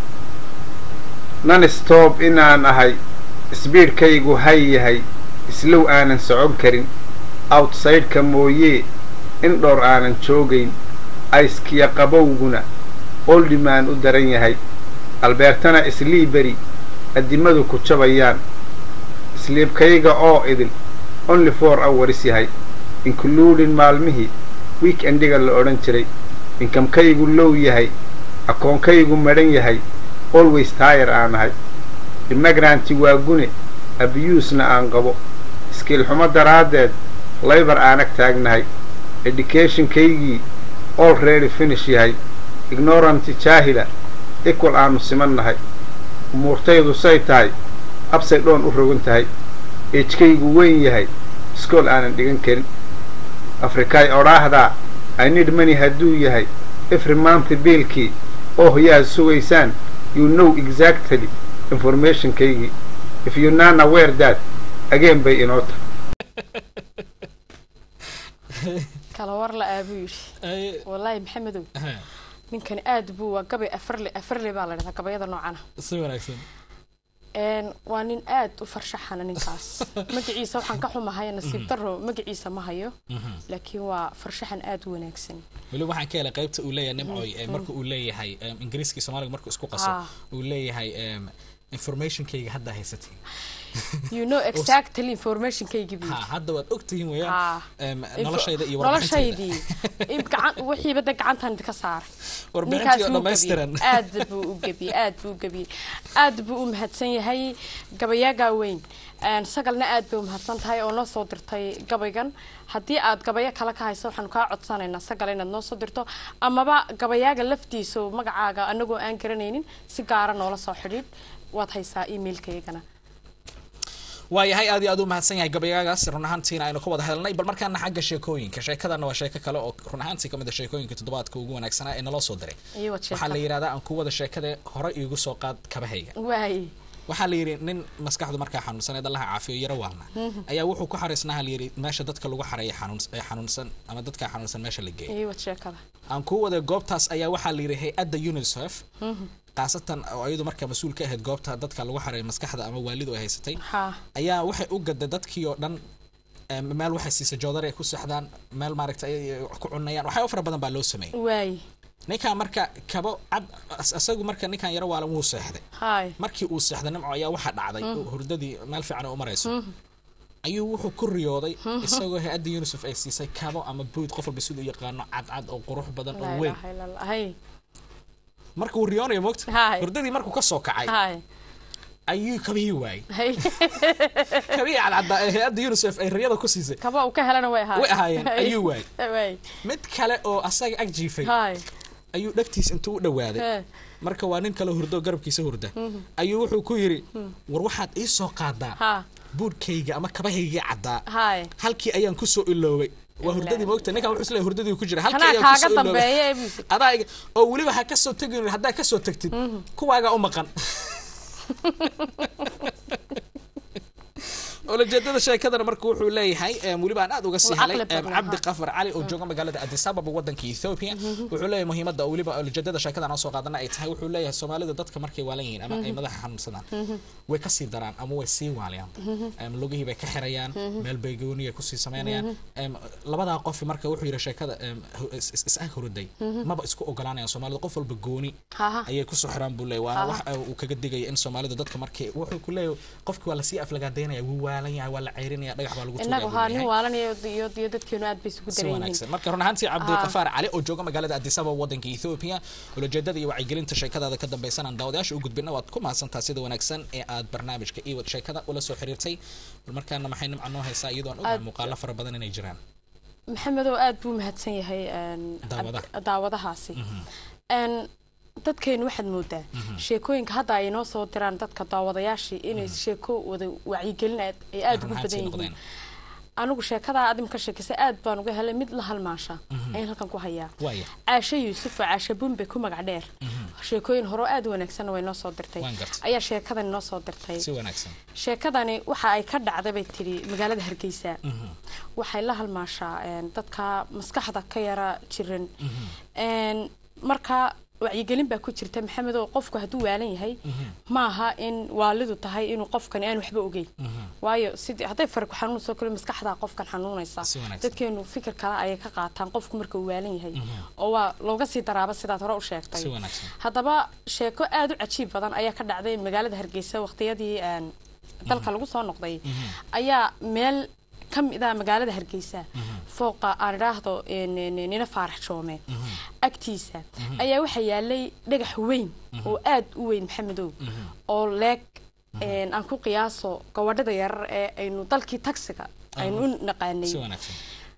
nan stoob inaan ahay sbiidhkaygu hay yahay islow aanan socon karin outsideka mooyee in dhowr aanan joogayn ayskiya qabowguna oldimaan u daran yahay albeertana isliiberi addimadu ku jabayaan isliibkayga oo idil only four hours yahay including maalmihii weekendiga la odhan jiray inkamkaygu low yahay akoonkaygu madhan yahay always taayar aan ahay imagranti waa gune abiyuusna aan qabo iskiilxumo daraaddeed laybar aanag taagnahay educationkaygii already finish yahay ignoranti jaahila equal aanu siman nahay umuurtaydu say tahay absay dhoon u rogan tahay eejkaygu weyn yahay iskool aanan dhigan karin afrikaay odhaahdaa inid mani hadduu yahay every month biilkii oo hoyaad sugaysaan you know exactly informationkaygii if you nana wear that again bay inoo tahay kala war la aabuu yidhi wallaahi maxamedow ninkani aada buu waa gabay afarle afarle baa la dhahdaa gabayada noocana si wanaagsan een waa nin aad u farshaxana ninkaas magaciisa waxaan ka xumahay nasiib daro magaciisa ma hayo laakiin waa farshaxan aad u wanaagsan weli waxaan ka helay qaybta uu leeyahay nimcoy ee marka uu leeyahay em, ingiriiska iyo soomaaliga markuu isku qaso Ah. uu leeyahay em, informationkayga hadda haysatay you know exactly informationkaygii buu ha yidhi. hadda waad ogtihiin Ha. weeyaan em, Info- noloshayda iyo warbixintayda noloshaydii in gacan wixiiba de gacantan ka saar warbixintii oo wuu dhammaystiran gebiyey. aad buu u gebiyey aad buu u gebiyey aad buu u mahadsan yahay gabayaagaa weyn Een, sagalna aad bay u mahadsan tahay oo noo soo dirtay gabaygan haddii aad gabayo kale ka hayso waxaanu kaa codsanaynaa sagal inaad noo soo dirto amaba gabayaaga laftiisa oo magacaaga anagoo aan garanaynin si gaara noola soo xidhiidh waad haysaa emailkaygana waayahay aad iyo aad u mahadsan yahay gabayagaas run ahaantiina aynu ka wada helnay bal markaana xagga sheekooyinka sheekadana waa sheeko kale oo run ahaantii kamid a sheekooyinka toddobaadka ugu wanaagsanaa ee naloo soo diray iyo wad waxaa la sheekada yidhahdaa aan ku wada sheekada hore iigu soo qaad kabahayga waay waxaa la yidhi nin maskaxdu markaa xanuunsaneed allaha caafiyo yaro waalna ayaa wuxuu ku xariisnaha la yidhi meesha dadka lagu xareeya xanuun ee xanuunsan ama dadka xanuunsan meesha la geeyo iyo wad sheekada aan ku wada goobtaas ayaa waxaa la yidhi hay-adda unicef khaasatan oo iyadu markaa mas-uul ka ahayd goobta dadka lagu xareeya maskaxda ama waalidu ay haysatay ha ayaa waxay u gaday dadkii oo dhan em, meel waxay siisay joodari ay ku seexdaan meel maaragta ay ay wax ku cunayaan waxyaabo fara badan baa loo sameeyey waay ninkan marka kabo cad as- asagu marka ninkan yaro waalan wuu seexday hay markii uu seexday nimco ayaa waxaa dhacday oo hurdadii meel fiican ay u marayso ayuu wuxuu ku riyooday isagoo hay-adda unicef ay siisay kabo ama buud qof walba siduu yaqaano cadcad oo qurux badan oo laa weyn ilaaha illa allah hay marka uu riyoonayo mogta Haay. hurdadii markuu ka soo kacay hay ayuu kabihii waayey hay kabihii cadcadda ee hay-adda unicef ay riyada ku siisay kaba uu ka helana way ahaayeen way ahaayeen ayuu waayey waay mid kale oo asaga ag jiifay hay ayuu dhagtiis intuu u dhawaaday Hee. marka waa nin kale hurdo garabkiisa hurda ayuu wuxuu ku yidhi war waxaad ii soo qaadaa ha buurkayga ama kabahaygii caddaa hay halkii ayaan kusoo iloobay waa hurdadii moogta ninkan wuxuu isleeyahay hurdadii ku jira halkii kanaa ayaan kaaga kusoo iloobay dambeeya ee buu adaa iga- oo weliba ha kasoo tegin haddaa kasoo tagtid kuwaagaa u maqan ulajeedada sheekadana marka wuxuu leeyahay em, weliba aan aad uga sii Waa helay caqli em, badan, cabdi ha. qafar cali oo jooga magaalada addis ababa wadanka ethiopia wuxuu leeyahay muhiimadda oo weliba ulajeedada sheekada aan soo qaadana ay tahay wuxuu leeyahay soomaalida dadka markay waalan yihiin ama ay madaxa xanuunsadaan way kasii daraan ama way sii waaliyaan Em, lugihii bay ka xirayaan meel bay gooniya kusii samaynayaan Em, labadaa qof marka wuxuu yidhi sheekada em, hu- is- is- is-ag huruday maba isku ogolaanayaan soomaalida qof walba gooni ha ha ayay kusoo xiraan buu leeyahay waana wax uh, uu kaga digaya in soomaalida dadka markay wuxuu ku leeyahay qofki waa lasii aflagaadeynaya wuu waalan yahay waa la ceyrinaya dhagax baa lagu innagu tuugaa haa buu nin leeyahay waalan iyo iyo iyo dadkeenu aad bay isugu si daran yihiin wanaagsan marka run ahaantii cabdiqafaar cali oo jooga magaalada addis ababa wadanka ethiopia ulajeedada iyo wacyigelinta sheekadaada ka dambaysan aan daawadayaasha u gudbina waad ku mahadsantaa sida wanaagsan ee aad barnaamijka iwad sheekada ula soo xiriirtay bal markaana maxay nimca noo haysaa iyadoo aan ogahay Aad- muuqaalo fara badan inay jiraan maxamedow aad buu mahadsan yahay een, Daawadaha. ab- daawadahaasi Een, dadkeenu waxaad moodaa sheekooyinka hadda ay inoo soo diraan dadka daawadayaashii inay sheeko wada wacyigelin aad ay aad ugu Run badan ahaantii yihiin noqdeen. anigu sheekadaa aad imka sheekisay aad baan uga helay mid la halmaasha ayaan halkan ku hayaa waaya caashe yuusuf oo caashe bumbe ku magac dheer sheekooyin hore oo aad u wanaagsanna way noo soo dirtay Waan gartay. ayaa sheekadan inoo soo dirtay si wanaagsan sheekadani waxa ay ka dhacday bay tiri magaalada hargeysa waxay la halmaashaa een, dadka maskaxda ka yara jiran Een, marka wacyigelin baa ku jirta maxamedow qofku hadduu waalan yahay maaha in waalidu tahay inuu qofkani aan waxba ogeyn waayo sidii hadday fari ku xanuunayso kale maskaxdaa qofkan xanuunaysa Si wanaagsan. dadkeenu fikir kale ayay ka qaataan qofku marka uu waalan yahay oo waa looga sii daraaba sidaad hore u sheegtay Si wanaagsan. haddaba sheeko aad u cajiib badan ayaa ka dhacday magaalada hargeysa waqtiyadii een, dalka lagu soo noqday ayaa meel ka mid ah magaalada hargeysa fooqa aan idhaahdo een, een, nina faarax joome agtiisa ayaa waxaa yaalay dhagax weyn oo aad u weyn maxamedow oo leeg een, aan ku qiyaaso gabadhada yarar ee aynu dalkii tagsiga aynu u naqaanay si wanaagsan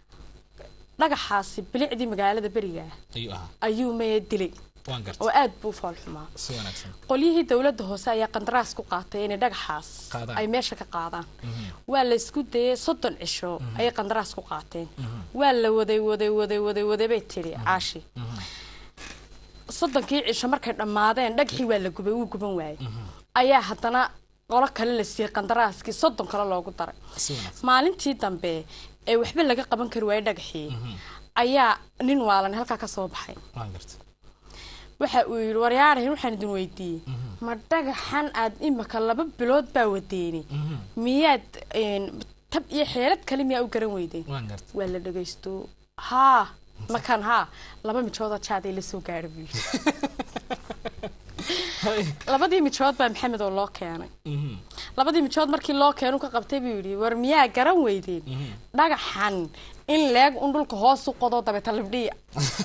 dhagaxaasi bilicdii magaalada beriga ayuu ahaa ayuu maya dilay waan oo gartay aad buu u fool xumaa si wanaagsan qolyihii dowladda hoose ayaa qandaraas ku qaatay inay dhagaxaas Qaadaan. ay meesha ka qaadaan waa la isku dayay soddon cisho ayay qandaraas ku qaateen waa la waday waday waday waday waday bay tiri caashi soddonkii cisho markay dhammaadeen dhagaxii waa la gubay wuu guban waayey ayaa haddana qolo kale la siiyey qandaraaskii soddon kale loogu daray si wanaagsan maalintii dambe ee waxba laga qaban kari waayey dhagaxii ayaa nin waalan halkaa ka soo baxay waan gartay waxa uu yidhi waryaarahin waxaan idin weydiiyey ma dhagaxan aad imika laba bilood baa wadeeni miyaad een, tab iyo xeelad kale miyaa u garan weydeen waan gartay waa la dhagaysto haa makan haa laba mijoodoo jaaday la soo gaadha buu yidhi labadii mijood baa maxamed oo loo keenay labadii mijood markii loo keenu ka qabtay buu yidhi war miyaa garan weydeen dhagaxan in leeg un dhulka hoos u qodo dabeeta libdhiya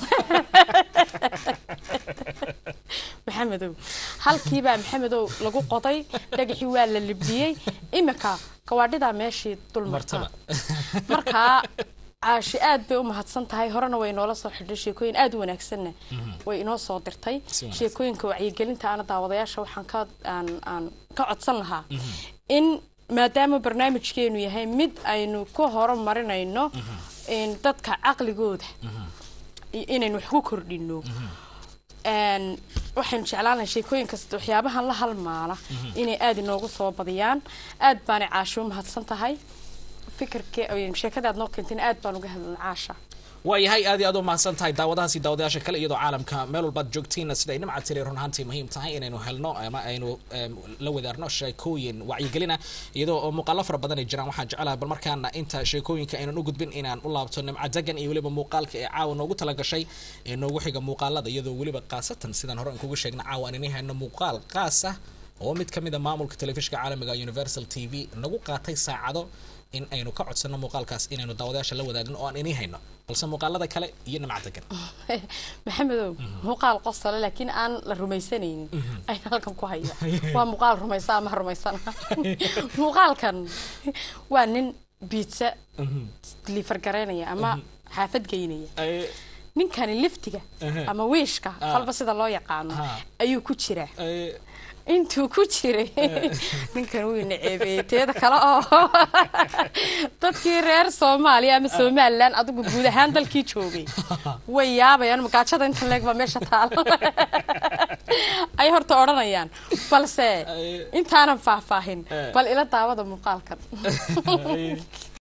maxamedow halkiibaa maxamedow lagu qoday dhagaxii waa la libdhiyey imika gawaadhidaa meeshii dul marta martaba markaa caashi aad bay u mahadsan tahay horena way noola soo xidhay sheekooyin aad u wanaagsanna way inoo soo dirtay Si wanaagsan. sheekooyinka wacyigelinta ana daawadayaasha waxaan ka aan aan ka codsan lahaa in maadaama barnaamijkeenu yahay mid aynu ku horumarinayno een, dadka caqligooda iyo inaynu wax ku kordhino Een, waxaynu jeclaan lahay sheekooyin kasta waxyaabahan la halmaala inay aada inoogu soo badiyaan aad baanay caasho u mahadsan tahay fikirke sheekada aad noo keentayna aad baan uga hadlan caasha waayahay aad iyo aad u mahadsan tahay daawadahaasi daawadayaasha kale iyadoo caalamka meel walbaad joogtiinna sida ay nimca tiri run ahaantii muhiim tahay inaynu helno ama aynu em, la wadaarno sheekooyin wacyigelina iyadoo oo muuqaalo fara badan ay jiraan waxaan jecelahay bal markaana inta sheekooyinka aynan u gudbin inaan u laabto nimca degan iyo weliba muuqaalka ee caawa noogu talagashay ee noogu xiga muuqaalada iyadoo weliba qaasatan sidaan hore aan kugu sheegna caawa aan inay hayno muuqaal qaas ah oo mid ka mid a maamulka telefishinka caalamiga universal t v nagu qaatay saacado in aynu ka codsano muuqaalkaas inaynu daawadayaasha la wadaagno oo aan inii hayno balse muuqaalada kale iyo nimca degan maxamedow muuqaal qosole laakiin aan la rumaysanaynin ayaan halkan ku haya waa muuqaal rumaysa ama ha rumaysana muuqaalkan waa nin biitsa liifar garaynaya ama xaafad geynaya Eh, ninkani liftiga Aha. ama wiishka Ah. kolba sida loo yaqaano Aha. ayuu ku jiraa eh, intuu ku jiray ninkan wuu naceebeeyey teeda kale oo dadkii reer soomaaliya ama somalilan adigu guud ahaan dalkii joogay way yaabayaan magaajada inta leeg baa meesha taalo ay horta odhanayaan balse intaanan faahfaahin Eh. bal ila daawada muuqaalkan eh.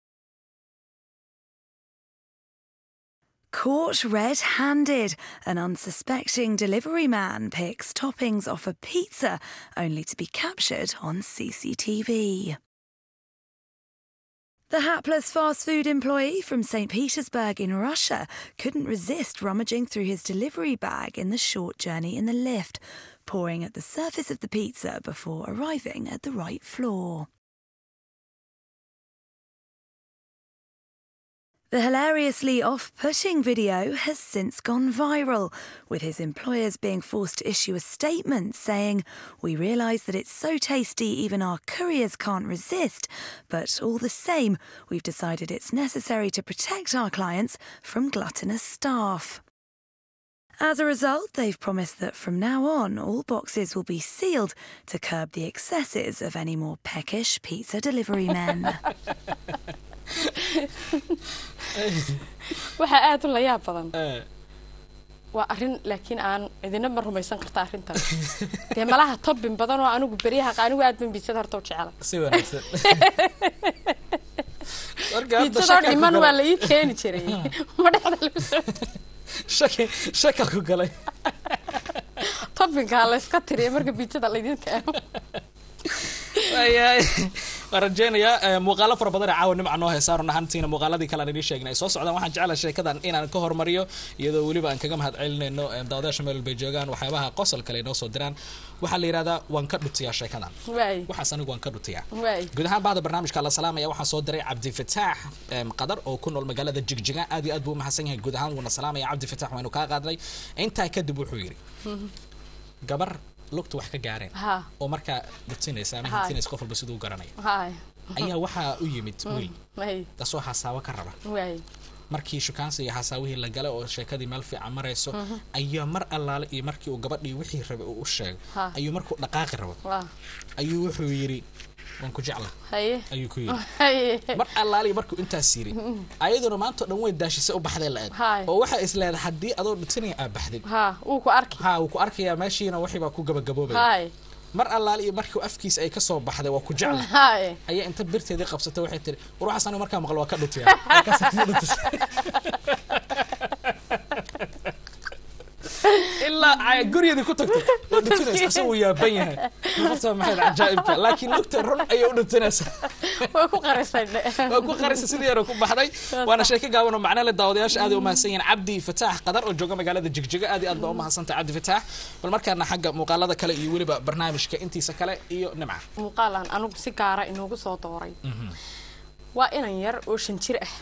Caught red handed, an unsuspecting delivery man picks toppings off a pizza only to be captured on CCTV. The hapless fast food employee from St. Petersburg in Russia couldn't resist rummaging through his delivery bag in the short journey in the lift, pouring at the surface of the pizza before arriving at the right floor. The hilariously off putting video has since gone viral, with his employers being forced to issue a statement saying, We realise that it's so tasty even our couriers can't resist, but all the same, we've decided it's necessary to protect our clients from gluttonous staff. As a result, they've promised that from now on, all boxes will be sealed to curb the excesses of any more peckish pizza delivery men. waxaa aada u layaab badan Eh, waa arrin laakiin aan cidina ma rumaysan karta arrintan dee malaha tobbin badan oo anigu beryaha anigu aad ban biisada horta u jecela si wanaagsan Marka hadda biisadoo shaka ku dhiman galay. waa la ii keeni jiray ma dhexda lagu soo shaki shaka ku galay tobbinkaa la iska tiriya marka biisada laydin keeno waayahay waan rajeynayaa eh, muuqaalo fara badan ee caawa nimca noo heesaa run ahaantiina muuqaaladii kale aan idiin sheegnay ay soo socdaan waxaan jeclahay sheekadan inaan ka hormariyo iyadoo weliba aan kaga mahad celinayno eh, daawadayaasha meel walbay joogaan waxyaabaha qosol kale ay noo soo diraan waxaa la yidhahdaa waan ka dhutiyaa sheekadan waay waxaas anigu waan ka dhutiyaa waay guud ahaan bahda barnaamijka la salaamaya waxaa soo diray cabdifataax em, qadar oo ku nool magaalada jigjiga aad iyo aad buu u mahadsan yahay guud ahaan wuuna salaamaya cabdifataax waynu kaa qaadnay intaa kadib wuxuu yidhi gabar lugta wax ka gaareen ha oo markaa dhutinaysa ama Haay. hintinaysa qof walba siduu garanaya haay ayaa waxaa u yimid wiil waay kasoo xasaawo ka raba waay markii shukaansi iyo xasaawihii la galay oo sheekadii meel fiican marayso ayaa mar allaale iyo markii uu gabadhii wixii rabay uu u sheego Ha. ayuu markuu dhaqaaqi rabo waa ayuu wuxuu yidhi waan ku jecla haye ayuu ku yidhi haye mar allaale iyo markuu intaas yidhi ayaduna maanta o dhan way daashisay u baxday la-eg Haay. oo waxaa is leedahay haddii adoo dhutinaya aa baxdid ha wuu ku arki ha wuu ku arkayaa meeshiina wixii baa ku gabagaboobaya haay mar allaale iyo markii afkiisa ay kasoo baxday waa ku jecla haay ayaa inta birteedii qabsatay waxay tiri war waxaas anigu markaa maqlo waa ka dhutiyaa Markaasay ka dhutisay. ilaa ay gurigeedii ku tagtay waa dhutinaysa asagoo wuu yaaban yahay nafta maxay cajaa'ibka laakiin lugta run ayay u dhutinaysaa way ku qarisay waa ku qarisa sidii yaro ku baxday waana sheeko gaaban oo macno leh daawadayaasha aad ay u mahadsan yihiin cabdi fataax qadar oo jooga magaalada jigjiga aad iyo aad baa u mahadsantahay cabdi fataax bal markaana xagga muuqaalada kale iyo weliba barnaamijka intiisa kale iyo nimca muuqaalan anigu si gaara inoogu soo dooray waa inan yar oo shan jir ah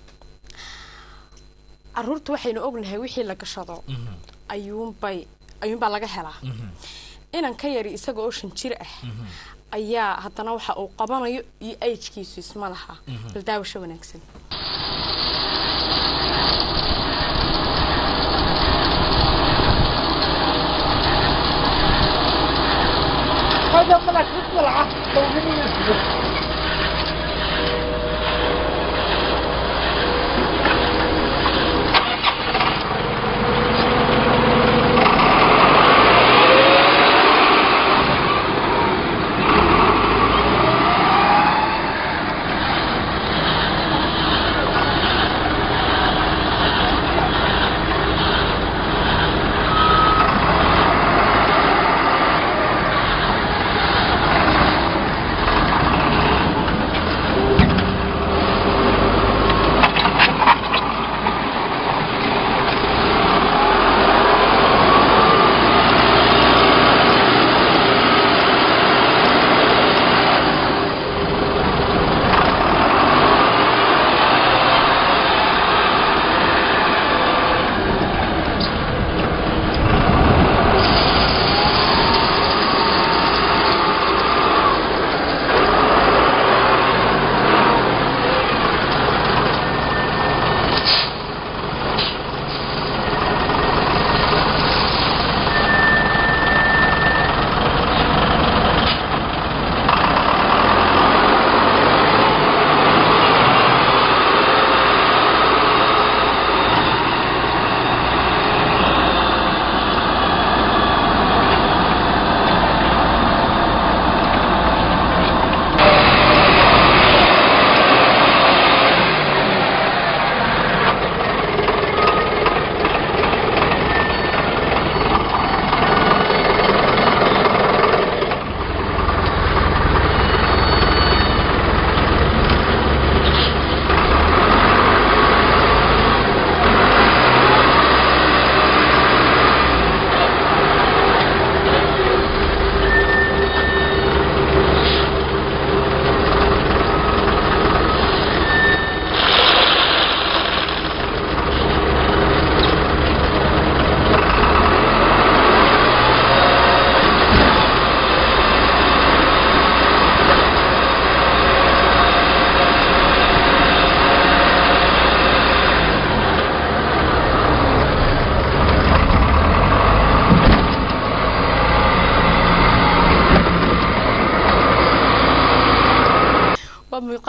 caruurta waxaynu ognahay wixii la gashado ayuunbay ayuunbaa laga helaa inan ka yari isaga oo shan jir ah ayaa haddana waxa uu qabanayo iyo ajkiisu isma laha bal daawasho wanaagsan هذا طلع تطلع طول مني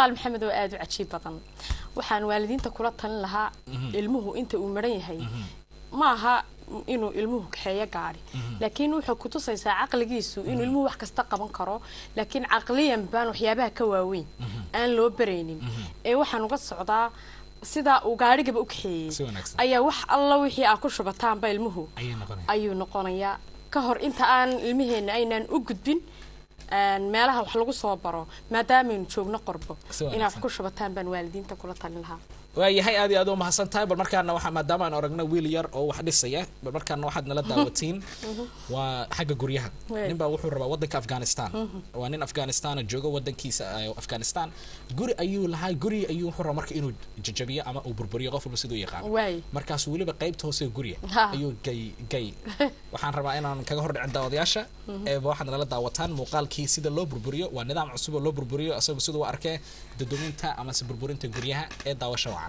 muuqaal maxamed oo aada u cajiib badan waxaan waalidiinta kula talin lahaa ilmuhu inta uu maran yahay ma aha inuu ilmuhu kaxeeyo gaadhi laakiin wuxuu kutusaysaa caqligiisu inuu ilmuhu wax kasta qaban karo laakiin caqliyan baan waxyaabaha ka waaweyn aan loo baraynin ee waxaan uga socdaa sidaa uu gaadhigaba u Si kaxeeyey wanaagsan. ayaa wax alla wixii aa ku shubataanba ilmuhu ayay noqonaya ayuu noqonayaa ka hor inta aan ilmaheenna aynaan u gudbin een, meelaha wax lagu soo baro maadaamaynu joogno qorbo Si wanaagsan. inaad wax ku shubataan baan waalidiinta kula talin lahaa waayahay aad iyo aad u mahadsan tahay bal markaana waxaa maadaama aan aragno wiil yar oo wax dhisaya bal markaana waxaad nala daawatiin waa xagga guryaha Wey. nin baa wuxuu rabaa wadanka afghanistan waa nin afghanistan joogo wadankiisa eh, afghanistan guri ayuu lahaa guri ayuu wuxuu rabaa marka inuu jajabiyo ama uu burburiyo qof walba siduu yaqaano waay markaas weliba qaybta hoose ee gurya Ha. ayuu gay gay waxaan rabaa inaan kaga hor dhicin daawadayaasha eeba waxaad nala daawataan muuqaalkii sida loo burburiyo waa nidaam cusub oo loo burburiyo isagu siduu u arkee dadominta amase burburinta guryaha ee daawasha wacan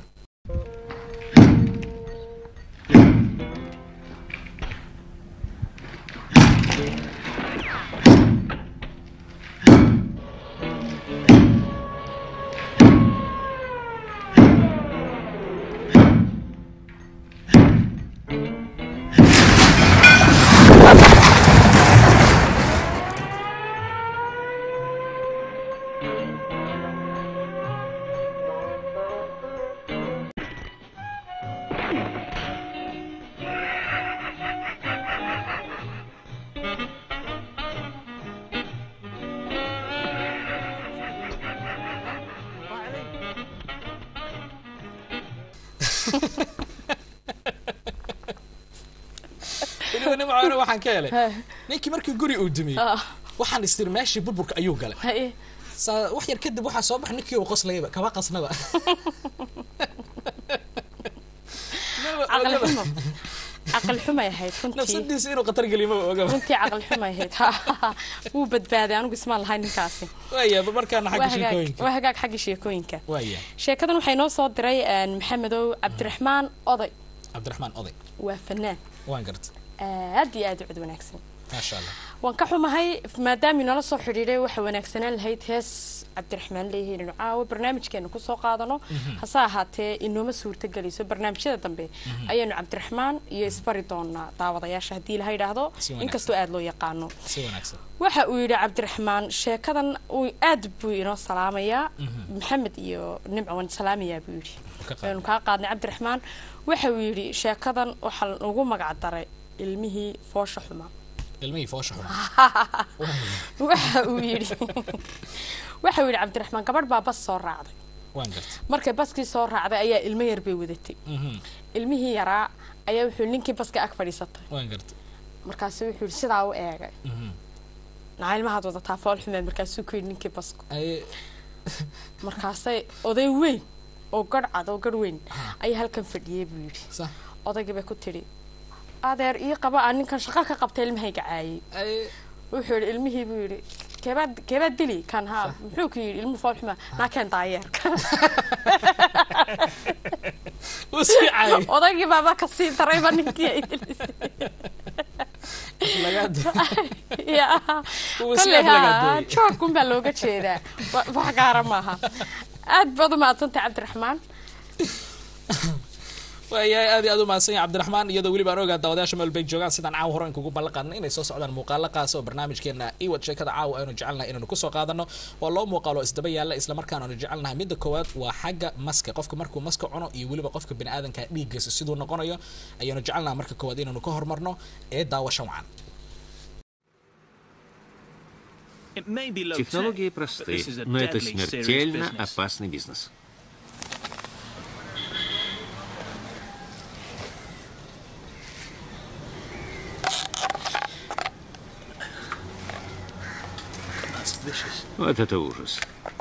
weliba nin macawina waxaan ka helay ninkii markii guri uu dumiyey Ah. waxaan istir meeshii burburka ayuu galay haye saa wax yar kadib waxaa soo baxay ninkii uu qoslayaba kaba qasnaba caqli xumo caqli xumay ahayd runtii nafsadiisa inuu khatar geliyo maba ogaba runtii caqli xumay ahayd wuu badbaaday anigu ismaan lahayn ninkaasi waaya ba markaana waa xagga hagaag sheekooyinka waa hagaag xagga sheekooyinka waaya sheekadan waxay noo soo diray een, maxamedow cabdiraxmaan oday cabdiraxmaan oday waa fanaan waan garta aad iyo aad u cid wanaagsan maasha allah waan ka xumahay maadaamii nala soo xidhiidhay waxa wanaagsanaan lahayd hees cabdiraxmaan leeyahay inaynu caawa barnaamijkeena kusoo qaadano hase ahaatee inooma suurtagelayso barnaamijyada dambe ayaanu cabdiraxmaan iyo isbari doonaa daawadayaasha haddii laha yidhaahdo Si wanaagsan. inkastoo aada loo yaqaano si wanaagsan waxa uu yidhi cabdiraxmaan sheekadan uu aad buu inoo salaamayaa maxamed iyo nimco waan salaamayaa buu yidhi Ka qaad. waanu kaa qaadnay cabdiraxmaan waxa uu yidhi sheekadan waxaa ugu magac daray ilmihii foosha xuma ilmihii foosha xun waxa uu yidhi waxa uu yidhi cabdiraxmaan gabadh baa bas soo raacday waan garta markay baskii soo raacday ayaa ilmo yar bay wadatay Mhm. ilmihii yaraa ayaa wuxuu ninkii baska ag fadhiisatay waan garta markaasu wuxuu yidhi sidaa u eegay Mhm. naca ilmahaad wadataa fool xumeed markaasuu ku yidhi ninkii basku ay markaasay oday weyn oo garh cad oo garh weyn ayaa halkan fadhiyey buu yidhi sax odaygii bay ku tidhi adeer ii qaba aa ninkan shaqo ka qabta ilmahayga caayay ay wuxuu yidhi ilmihii buu yidhi keebaad keebaad dili kan haa muxuu ku yidhi ilmuhu fool xumaa naakeen daayeerka uu sii caayay odaygii baaba kasii darayba ninkii ay dilisay lagaad ya Uu sii kolley haa aflagaadeeyey. joogkun baa looga jeedaa wa- wax gaara maaha aad baad u mahadsantay cabdiraxmaan waayahay aad iyo aad u mahadsan yahay cabdiraxmaan iyadoo weliba aan ogaa daawadayaasha meel bay joogaan sidaan caawa hore kugu ballan qaadnay inay soo socdaan muuqaalo qaas oo barnaamijkeena iwad sheekada caawa aynu jecelnahay inaynu kusoo qaadano waa loo muuqaalo isdaba yaalla islamarkaana aynu jecelnahay midda koowaad waa xagga maska qofka markuu maska cuno iyo weliba qofka biniaadanka dhiiggiisa siduu noqonayo ayaanu jecelnahay marka koowaad inaynu ka hormarno ee daawasha wacan Технологии просты, но это смертельно опасный бизнес. Вот это ужас.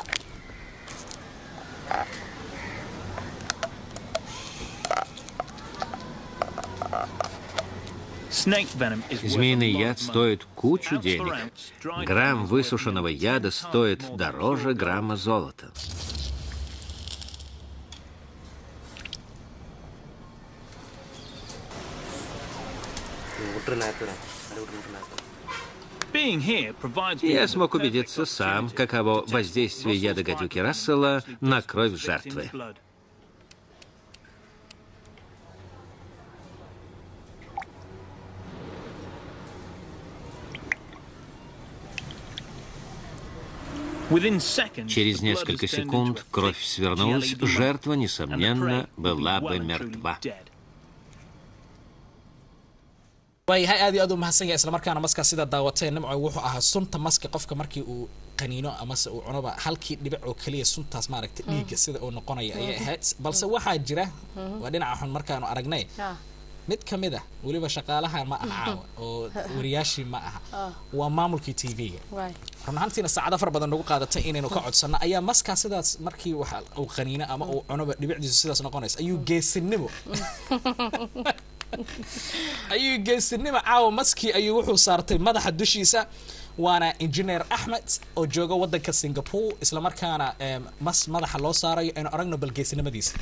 Змеиный яд стоит кучу денег. Грамм высушенного яда стоит дороже грамма золота. Я смог убедиться сам, каково воздействие яда гадюки Рассела на кровь жертвы. Через несколько секунд кровь свернулась, жертва, несомненно, была бы мертва. waayahay aad iyo aad u mahadsan yahay islamarkaana maska sidaa daawatee nimco wuxuu ahaa sunta maska qofka markii uu qaniino amase uu cunoba halkii dhibic oo keliya suntaas maaragta dhiigga sida uu noqonaya ayay ahayd balse waxaa jira waa dhinaca xun markaanu aragnay mid ka mid ah weliba shaqaalaha ma aha caawa oo wariyaashii ma aha waa maamulkii t v-ga run ahaantiina saacado fara badan nagu qaadatay inaynu ka codsanno ayaa maskaa sidaas markii waxa uu qaniino ama uu cunoba dhibicdiisu sidaas noqonaysa ayuu geesinimo ayuu geesinimo caawa maskii ayuu wuxuu saartay madaxa dushiisa waana engineer axmed oo jooga wadanka singapore islamarkaana mas madaxa loo saarayo aynu aragno bal geesinimadiisa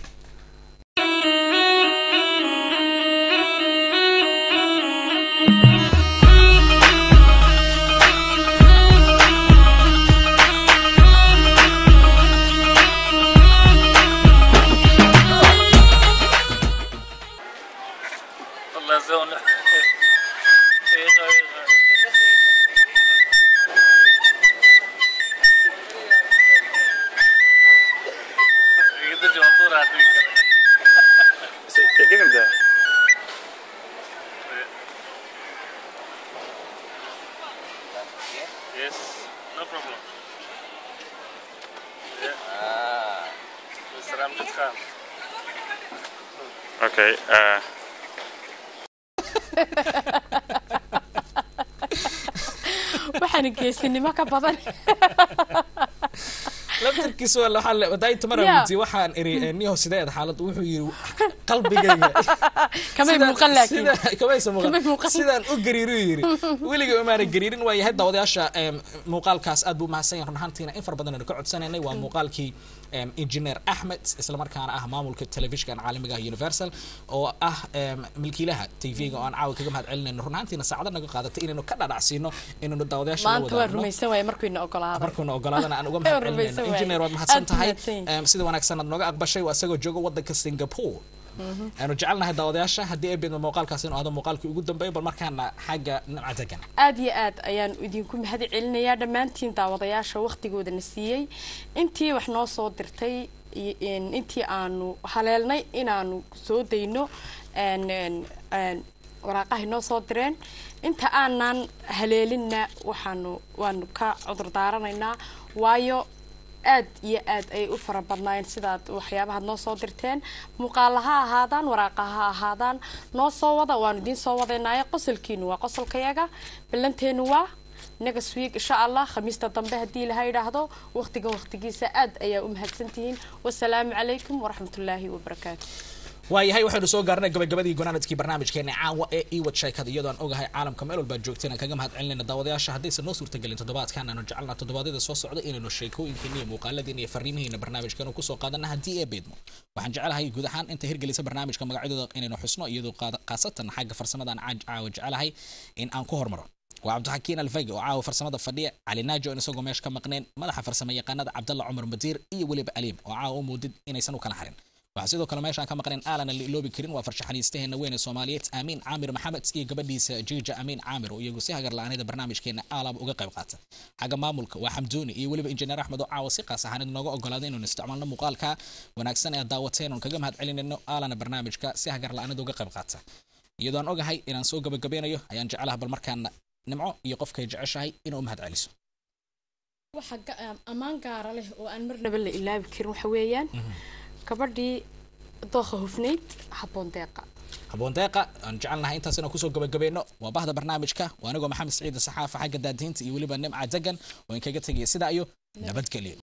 Okay. Uh, waxaan geesinimo ka badan laftarkiisa waa waxaa wadaay tamara weydiye waxaan iri niho sideed xaalad wuxuu yiri qalbigayga kamay muuqan laakiin kamaysa muuqan Kamay muuqan. sidaan u gariiru yiri weliga umaana gariirin waa yahay daawadayaasha em, muuqaalkaas aad buu mahadsan yahay run ahaantiina in fara badan aynu ka codsanaynay waa muuqaalkii em, engineer axmed islamarkaana ah maamulka telefishinkan caalamiga ah universal oo ah em, milkiilaha tv-ga oo aan caawa kaga mahad celinayno run ahaantiina saacado naga qaadatay inaynu ka dhadhacsiino inaynu daawadayaasha la maanta waan wadaagno rumaysan waaya markuyna ogolaaday markuuna ogolaadana aan uga Waan mahad rumaysan celinayno waay. engineer waad mahadsan Aad tahay mahadsan yahay. Em, sida wanaagsan aad nooga aqbashay waa isagoo jooga wadanka singapore aanu jecelnahay daawadayaasha haddii ay beedmo muuqaalkaas inuu ahdo muuqaalkii ugu dambeeya bal markaana xagga nimca degan aad iyo aad ayaan idinku mahad celinayaa dhammaantiin daawadayaasha waqtigoodana siiyey intii wax noo soo dirtay iyo in- intii aanu haleelnay inaanu soo dayno een, een, een, waraaqahay noo soo direen inta aanan haleelinna waxaanu waanu ka cudur daaranaynaa waayo aad iyo aad ayay u fara badnaayeen sidaad waxyaabahaad noo soo dirteen muuqaala ha ahaadaan waraaqa ha ahaadaan noo soo wada waanu idiin soo wadaynaayo qosolkiinu waa qosolkayaga ballanteenu waa next week insha allah khamiista dambe haddii laha yidhaahdo waqtigan waqtigiisa aad ayaa u mahadsantihiin wasalaamu calaykum waraxmatullaahi wabarakaatu waayahay waxaynu soo gaarnay gabagabadii gunaanadkii barnaamijkeena caawa ee iwad sheekada iyadoo aan ogahay caalamka meel walbaa joogteen aan kaga mahad celinayna daawadayaasha haddaysan noo suurtagelin toddobaadkan aanu jecelnaa toddobaadyada soo socda inaynu sheekooyinkeena iyo muuqaaladiina iyo fariimihiina barnaamijkeena kusoo qaadana haddii ee beedmo waxaan jecelahay guud ahaan inta hirgelisa barnaamijka magacyadooda inaynu xusno iyadoo qaada- khaasatan xagga farsamadaan caaj- caawa jecelahay in aan ku hormaro waa cabdixakiin alfayga oo caawa farsamada fadhiya cali naajo in isagoo meesha ka maqneen madaxa farsamo yaqaanada cabdalla cumar madiir iyo weliba aliim oo caawa u muudid inaysan u kala harin waxaa sidoo kale meeshaan ka maqneen aalana la iloobi karin waa farshaxaniistaheena weyn ee soomaaliyeed aamiin caamir maxamed iyo gabadhiisa jiija amiin caamir oo iyagu si hagar la-aanida barnaamijkeena aalaba uga qayb qaata xagga maamulka waa xamdooni iyo weliba injineer axmed oo caawa si qaas ahaaneed nooga ogolaaday inaynu isticmaalno muuqaalka wanaagsan ee aad daawateen oon kaga mahad celinayno aalana barnaamijka si hagar la-aanida uga qayb qaata iyadoo aan ogahay inaan soo gabagabeynayo ayaan jecelaha bal markaana nimco iyo qofkay jeceshahay inuu u mahad celiso waxa ammaan gaara leh oo aan marnaba la ilaabi karin waxa weeyaan gabadhii dooqa hufnayd habboon deeqa haboon deeqa aan jecelnahay intaas inaan kusoo gabagabeyno waa bahda barnaamijka waa anigoo maxamed saciid saxaafa xagga daadihinta iyo weliba nimca degan oo in kaga tegaya sidaa iyo nabadgelyo